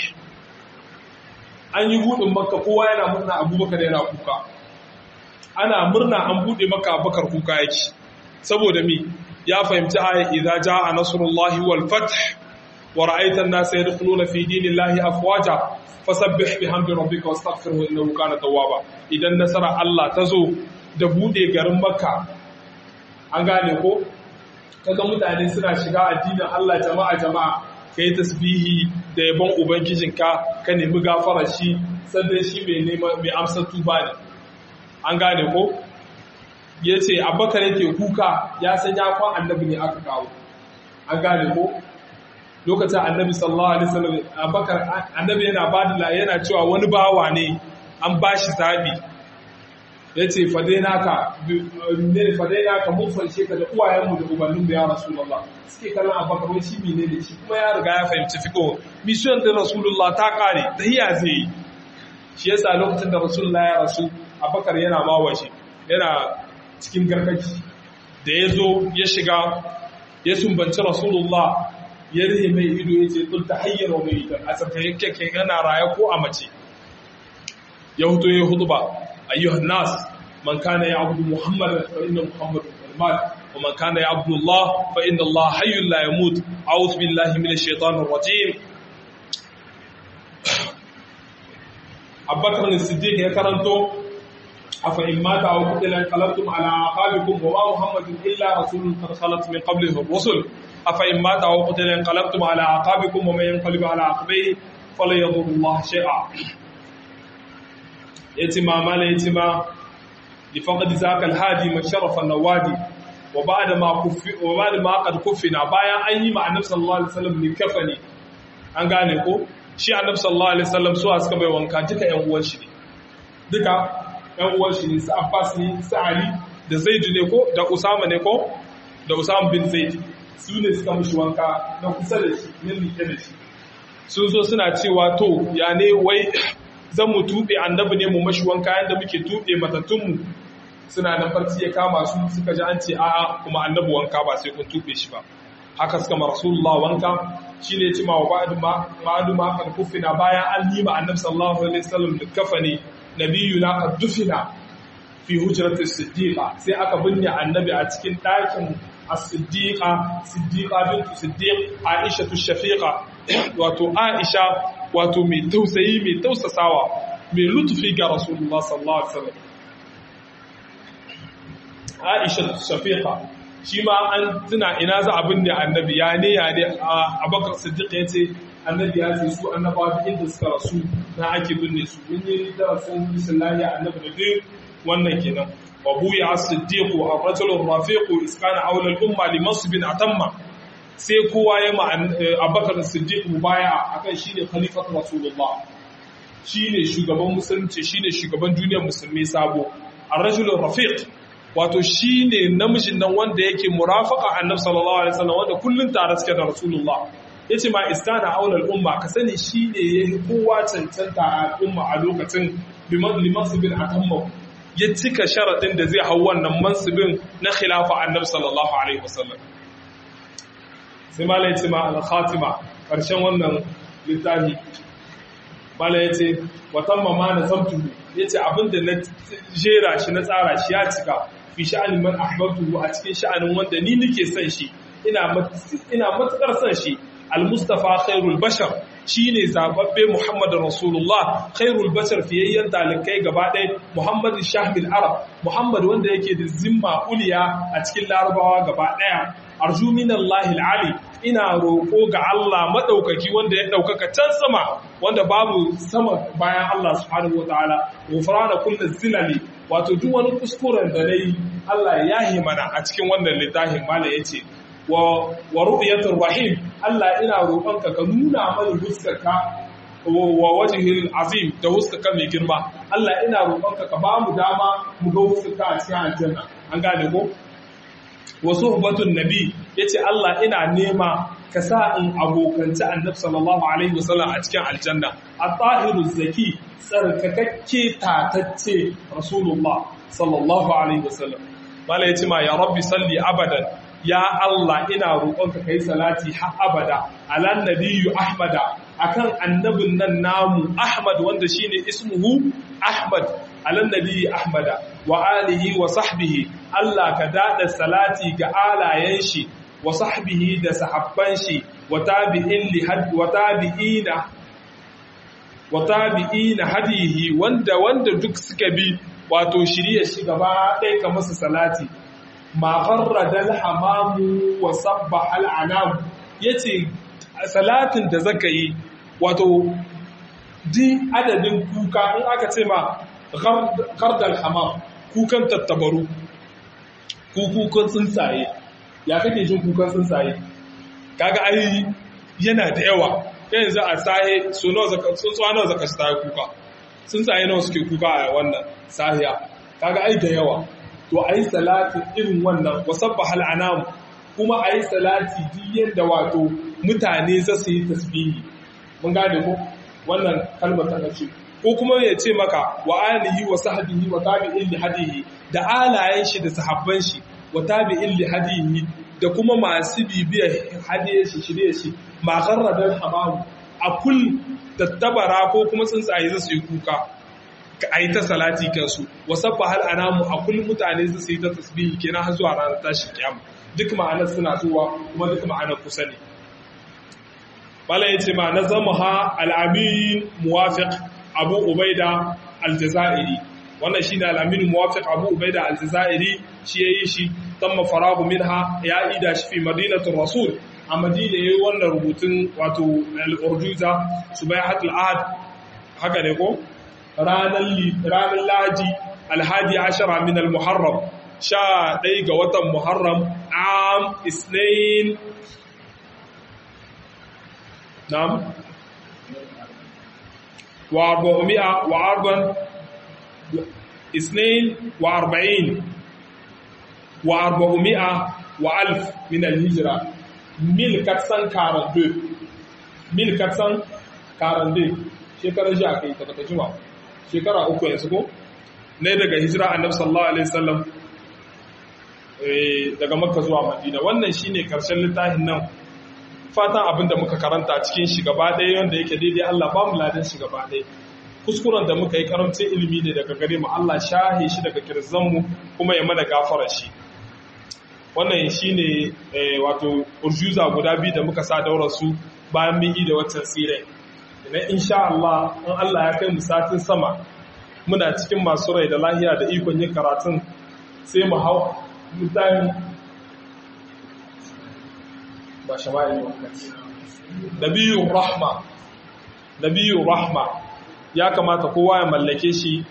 an yi budin makka kowa yana murna abubakar yana kuka ana murna an bude maka abubakar kuka yake saboda mi ya fahimci aya idza jaa nasrullahi wal fath wa ra'aita an-nasa yadkhuluna fi dinillahi afwaja fasabbih bihamdi rabbika wastaghfirhu innahu kana tawwaba idan nasara Allah ta zo da bude garin Makka an gane ko kaga mutane suna shiga addinin Allah jama'a jama'a kai tasbihi da yabon ubangijinka ka nemi gafarar shi sannan shi mai nema mai amsa tuba ne an gane ko yace Abubakar yake kuka ya san ya kwan annabi ne aka kawo an gane ko lokacin annabi sallallahu alaihi wasallam abakar annabi yana bada yana cewa wani bawa ne an bashi zabi yace fadaina ka ne fadaina ka mun fanshe ka da uwayenmu da ubannin ya rasulullah suke kallon abakar wai shi menene shi kuma ya riga ya fahimci fiko mission din rasulullah ta kare tahiya zai shi yasa lokacin da rasulullah ya rasu abakar yana mawashi yana cikin gargaji da ya zo ya shiga ya sumbanci rasulullah ya rihe mai ido ya ce tun ta hanyar wa mai idan a tsarkayin kyakkyan yana raya ko a mace ya huto ya hutu ba ayyuhan nas man kana ya abudu muhammad fa inna muhammadun kalmat wa man kana ya abudu allah fa inna allah hayyun la yamut a'udhu billahi minash shaitanir rajim abubakar siddiq ya karanto afa in mata aw qutila qalabtum ala aqabikum wa ma muhammadun illa rasulun qad khalat min qablihi ar-rusul أفإن مات أو قتل انقلبتم على أعقابكم ومن ينقلب على عقبيه فلا يضر الله شيئا يتما ما لا يتما لفقد ذاك الهادي من شرف النوادي وبعد ما كف وبعد ما قد كفنا bayan an yi ma annabi sallallahu alaihi wasallam ne kafani an gane ko shi annabi sallallahu alaihi wasallam su suka bai wanka duka ƴan uwan shi ne duka ƴan uwan shi ne su Abbas ne su Ali da Zaid ne ko da Usama ne ko da Usama bin Zaid su ne suka mushi wanka na kusa da shi na liƙe da shi sun zo suna cewa to ya ne wai zan mu tuɓe annabi ne mu mashi wanka yadda muke tuɓe matattunmu suna na farci ya kama su suka ji an ce a'a kuma annabi wanka ba sai kun tuɓe shi ba haka suka ma rasulullah wanka shi ne cima wa ba'adu ma kan kufina bayan an yi ma annabi sallallahu alaihi wasallam da kafani nabiyuna qad dufina fi hujratis siddiqa sai aka binne annabi a cikin ɗakin as-siddiqa siddiqa bintu siddiq aisha shafiqa wato aisha wato mai tausayi mai tausasawa mai lutufi ga rasulullah sallallahu alaihi wasallam aisha shafiqa shi ma an tuna ina za a binne annabi ya ne ya ne abakar siddiq ya ce annabi ya ce su annabawa duk inda suka rasu na ake binne su mun yi darasin bisallahi annabi da duk wannan kenan wa buya as-siddiq wa ar-rajul ar-rafiq iskana awla al-umma li mansibin atamma sai kowa ya ma Abubakar as-Siddiq mubaya'a akan shine khalifatu Rasulullah shine shugaban musulunci shine shugaban duniyar musulmi sabo ar-rajul ar-rafiq wato shine namijin nan wanda yake murafaka annabi sallallahu alaihi wasallam wanda kullun tare suke da Rasulullah yace ma istana awla al-umma ka sani shine yayi kowa cancanta a umma a lokacin limansibin atamma ya cika sharaɗin da zai hau wannan mansibin na khilafa annabi sallallahu alaihi wasallam sai mala ya ce ma al-khatima ƙarshen wannan littafi mala ya ce watan mama na zamtu ya ce abinda na jera shi na tsara shi ya cika fi sha'anin man ahbabtu a cikin sha'anin wanda ni nake son shi ina matukar son shi al-mustafa khairul bashar shi ne zababbe Muhammadu Rasulullah khairul bashar fiyayyen talikai gaba ɗaya Muhammadu Shahmil Arab Muhammad wanda yake da zimma uliya a cikin larabawa gaba ɗaya arju minallahi ali ina roƙo ga Allah maɗaukaki wanda ya ɗaukaka can sama wanda babu sama bayan Allah subhanahu wataala ghufrana kullu zilali wato duk wani kuskuren da nayi Allah ya yi mana a cikin wannan littafin mala yace wa ru'yatur rahim Allah ina roƙonka ka nuna mana huskarka wa wajhil azim da huskarka mai girma Allah ina roƙonka ka ba mu dama mu ga huskarka a cikin aljanna an gane ko wa suhbatun nabi yace Allah ina nema ka sa in abokanci annabi sallallahu alaihi wasallam a cikin aljanna at-tahiru zaki tsarkakakke tatacce rasulullah sallallahu alaihi wasallam mala yace ma ya rabbi salli abadan ya Allah ina roƙonka kai salati har abada alan nabiyyu ahmada akan annabin nan namu ahmad wanda shine ismuhu ahmad alan nabiyyi ahmada wa alihi wa sahbihi Allah ka dada salati ga alayen shi wa sahbihi da sahabban shi wa tabi'in li had wa tabi'ina wa tabi'ina hadihi wanda wanda duk suka bi wato shirye shi gaba ɗaya ka masa salati ma farradal hamamu wa sabba al'anam yace salatin da zaka yi wato di adadin kuka in aka ce ma gardal hamam kukan tattabaru kukan tsuntsaye ya kake jin kukan tsuntsaye kaga ai yana da yawa kai za a sahe so nawa zaka tsuntsuwa nawa zaka shi tayi kuka tsuntsaye nawa suke kuka a wannan sahiya kaga ai da yawa to a yi salati irin wannan wasabbahal anam kuma a yi salati diyan da wato mutane za su yi tasbihi mun gane ko wannan kalmar ta kace ko kuma ya ce maka wa alihi wa sahbihi wa tabi'in li hadihi da alayen shi da sahabban shi wa tabi'in li hadihi da kuma masu bibiyar hadiye shi shirye shi ma garradar hamamu a kul tattabara ko kuma tsuntsaye za su yi kuka a yi ta salati kansu wasabba hal anamu a kullum mutane su yi ta tasbihi kenan har zuwa ranar tashin kiyama duk ma'anar suna zuwa kuma duk ma'anar kusa ne bala yace ma na zama ha al-amin muwafiq abu ubaida al-jazairi wannan shine al-amin muwafiq abu ubaida al-jazairi shi yayi shi tamma faragu minha ya ida shi fi madinatul rasul a madina yayi wannan rubutun wato al-urjuza subayhatul ahad haka ne ko ranar laji alhaji ashara min al-muharram sha ɗai ga watan muharram am isnain nam wa arba'umi'a wa arban isnain wa arba'in wa arba'umi'a wa alf min al-hijra mil katsan karan mil katsan karan shekarar shi aka yi ta bata jima shekara uku yanzu ko ne daga hijira annabi sallallahu alaihi wasallam daga makka zuwa madina wannan shine karshen littafin nan fatan abin da muka karanta cikin shi gaba ɗaya wanda yake daidai Allah ba mu ladan shi gaba ɗaya kuskuren da muka yi karamcin ilimi ne daga gare mu Allah shahe shi daga kirzan mu kuma ya mana gafara shi wannan shine wato urjuza guda biyu da muka sa daura su bayan mun yi da waccan sirai na insha Allah in Allah ya kai mu satin sama muna cikin masu rai da lahiya da ikon yin karatun sai mu hau mutane ba shama'il wakati nabiyun rahma nabiyun rahma ya kamata kowa ya mallake shi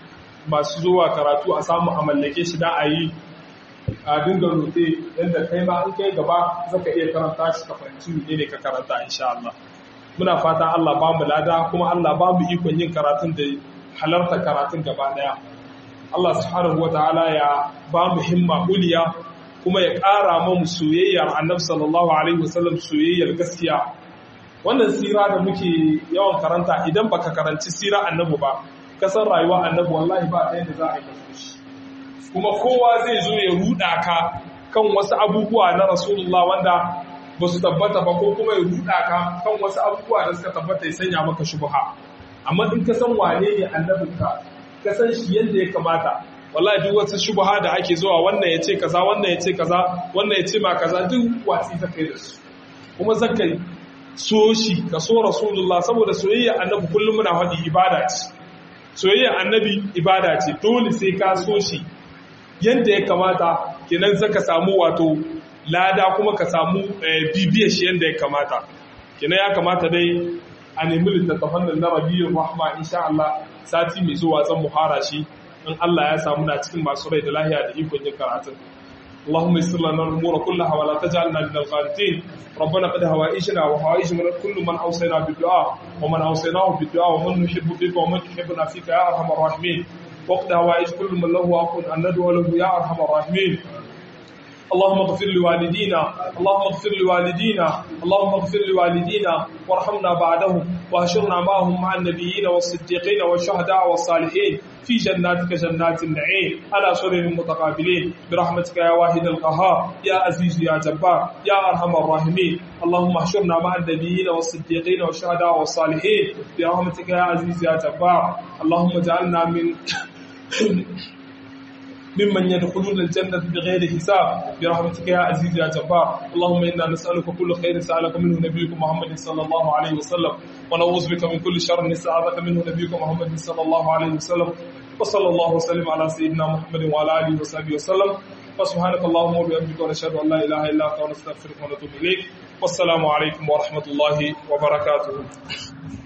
masu zuwa karatu a samu a mallake shi da a yi a dinga rote yadda kai ma in kai gaba zaka iya karanta shi ka fahimci ne ne ka karanta insha Allah muna fata Allah ba mu lada kuma Allah ba mu ikon yin karatun da halarta karatun gaba daya Allah subhanahu wataala ya ba mu himma uliya kuma ya ƙara mu soyayyar Annabi sallallahu alaihi wasallam soyayyar gaskiya wannan sira da muke yawan karanta idan baka karanci sira Annabi ba ka san rayuwa Annabi wallahi ba ta yadda za a yi shi kuma kowa zai zo ya ruda ka kan wasu abubuwa na Rasulullah wanda ba su tabbata ba ko kuma ya ruda ka kan wasu abubuwa da suka tabbata ya sanya maka shubha amma in ka san wane ne annabinka ka san shi yadda ya kamata wallahi duk wasu shubha da ake zuwa wannan ya ce kaza wannan ya ce kaza wannan ya ce ma kaza duk watsi ta kai da su kuma zaka so shi ka so rasulullah saboda soyayya annabi kullum muna faɗi ibada ce soyayya annabi ibada ce dole sai ka so shi yadda ya kamata kenan zaka samu wato lada kuma ka samu bibiyar shi yadda ya kamata kenan ya kamata dai a nemi littattafan nan na rabiyyar rahma insha Allah sati mai zuwa zan muhara shi in Allah ya samu na cikin masu rai da lahiya da ikon yin karatun اللهم يسر لنا الامور كلها ولا تجعلنا من القانتين ربنا قد هوائجنا وهوائج من كل من اوصينا بالدعاء ومن اوصيناه بالدعاء ومن نحب بك ومن يحبنا فيك يا ارحم الراحمين وقد هوائج كل من له حق ان ندعو له يا ارحم الراحمين اللهم اغفر لوالدينا اللهم اغفر لوالدينا اللهم اغفر لوالدينا وارحمنا بعدهم واهشرنا معهم مع النبيين والصديقين والشهداء والصالحين في جناتك جنات النعيم على سرر متقابلين برحمتك يا واحد القهار يا عزيز يا جبار يا ارحم الراحمين اللهم احشرنا مع النبيين والصديقين والشهداء والصالحين برحمتك يا عزيز يا جبار اللهم اجعلنا من ممن يدخلون الجنة بغير حساب برحمتك يا عزيز يا جبار اللهم إنا نسألك كل خير سألك منه نبيك محمد صلى الله عليه وسلم ونعوذ بك من كل شر نستعاذك منه نبيك محمد صلى الله عليه وسلم وصلى الله وسلم على سيدنا محمد وعلى آله وصحبه وسلم وسبحانك اللهم وبحمدك ونشهد أن لا إله إلا أنت ونستغفرك ونتوب إليك والسلام عليكم ورحمة الله وبركاته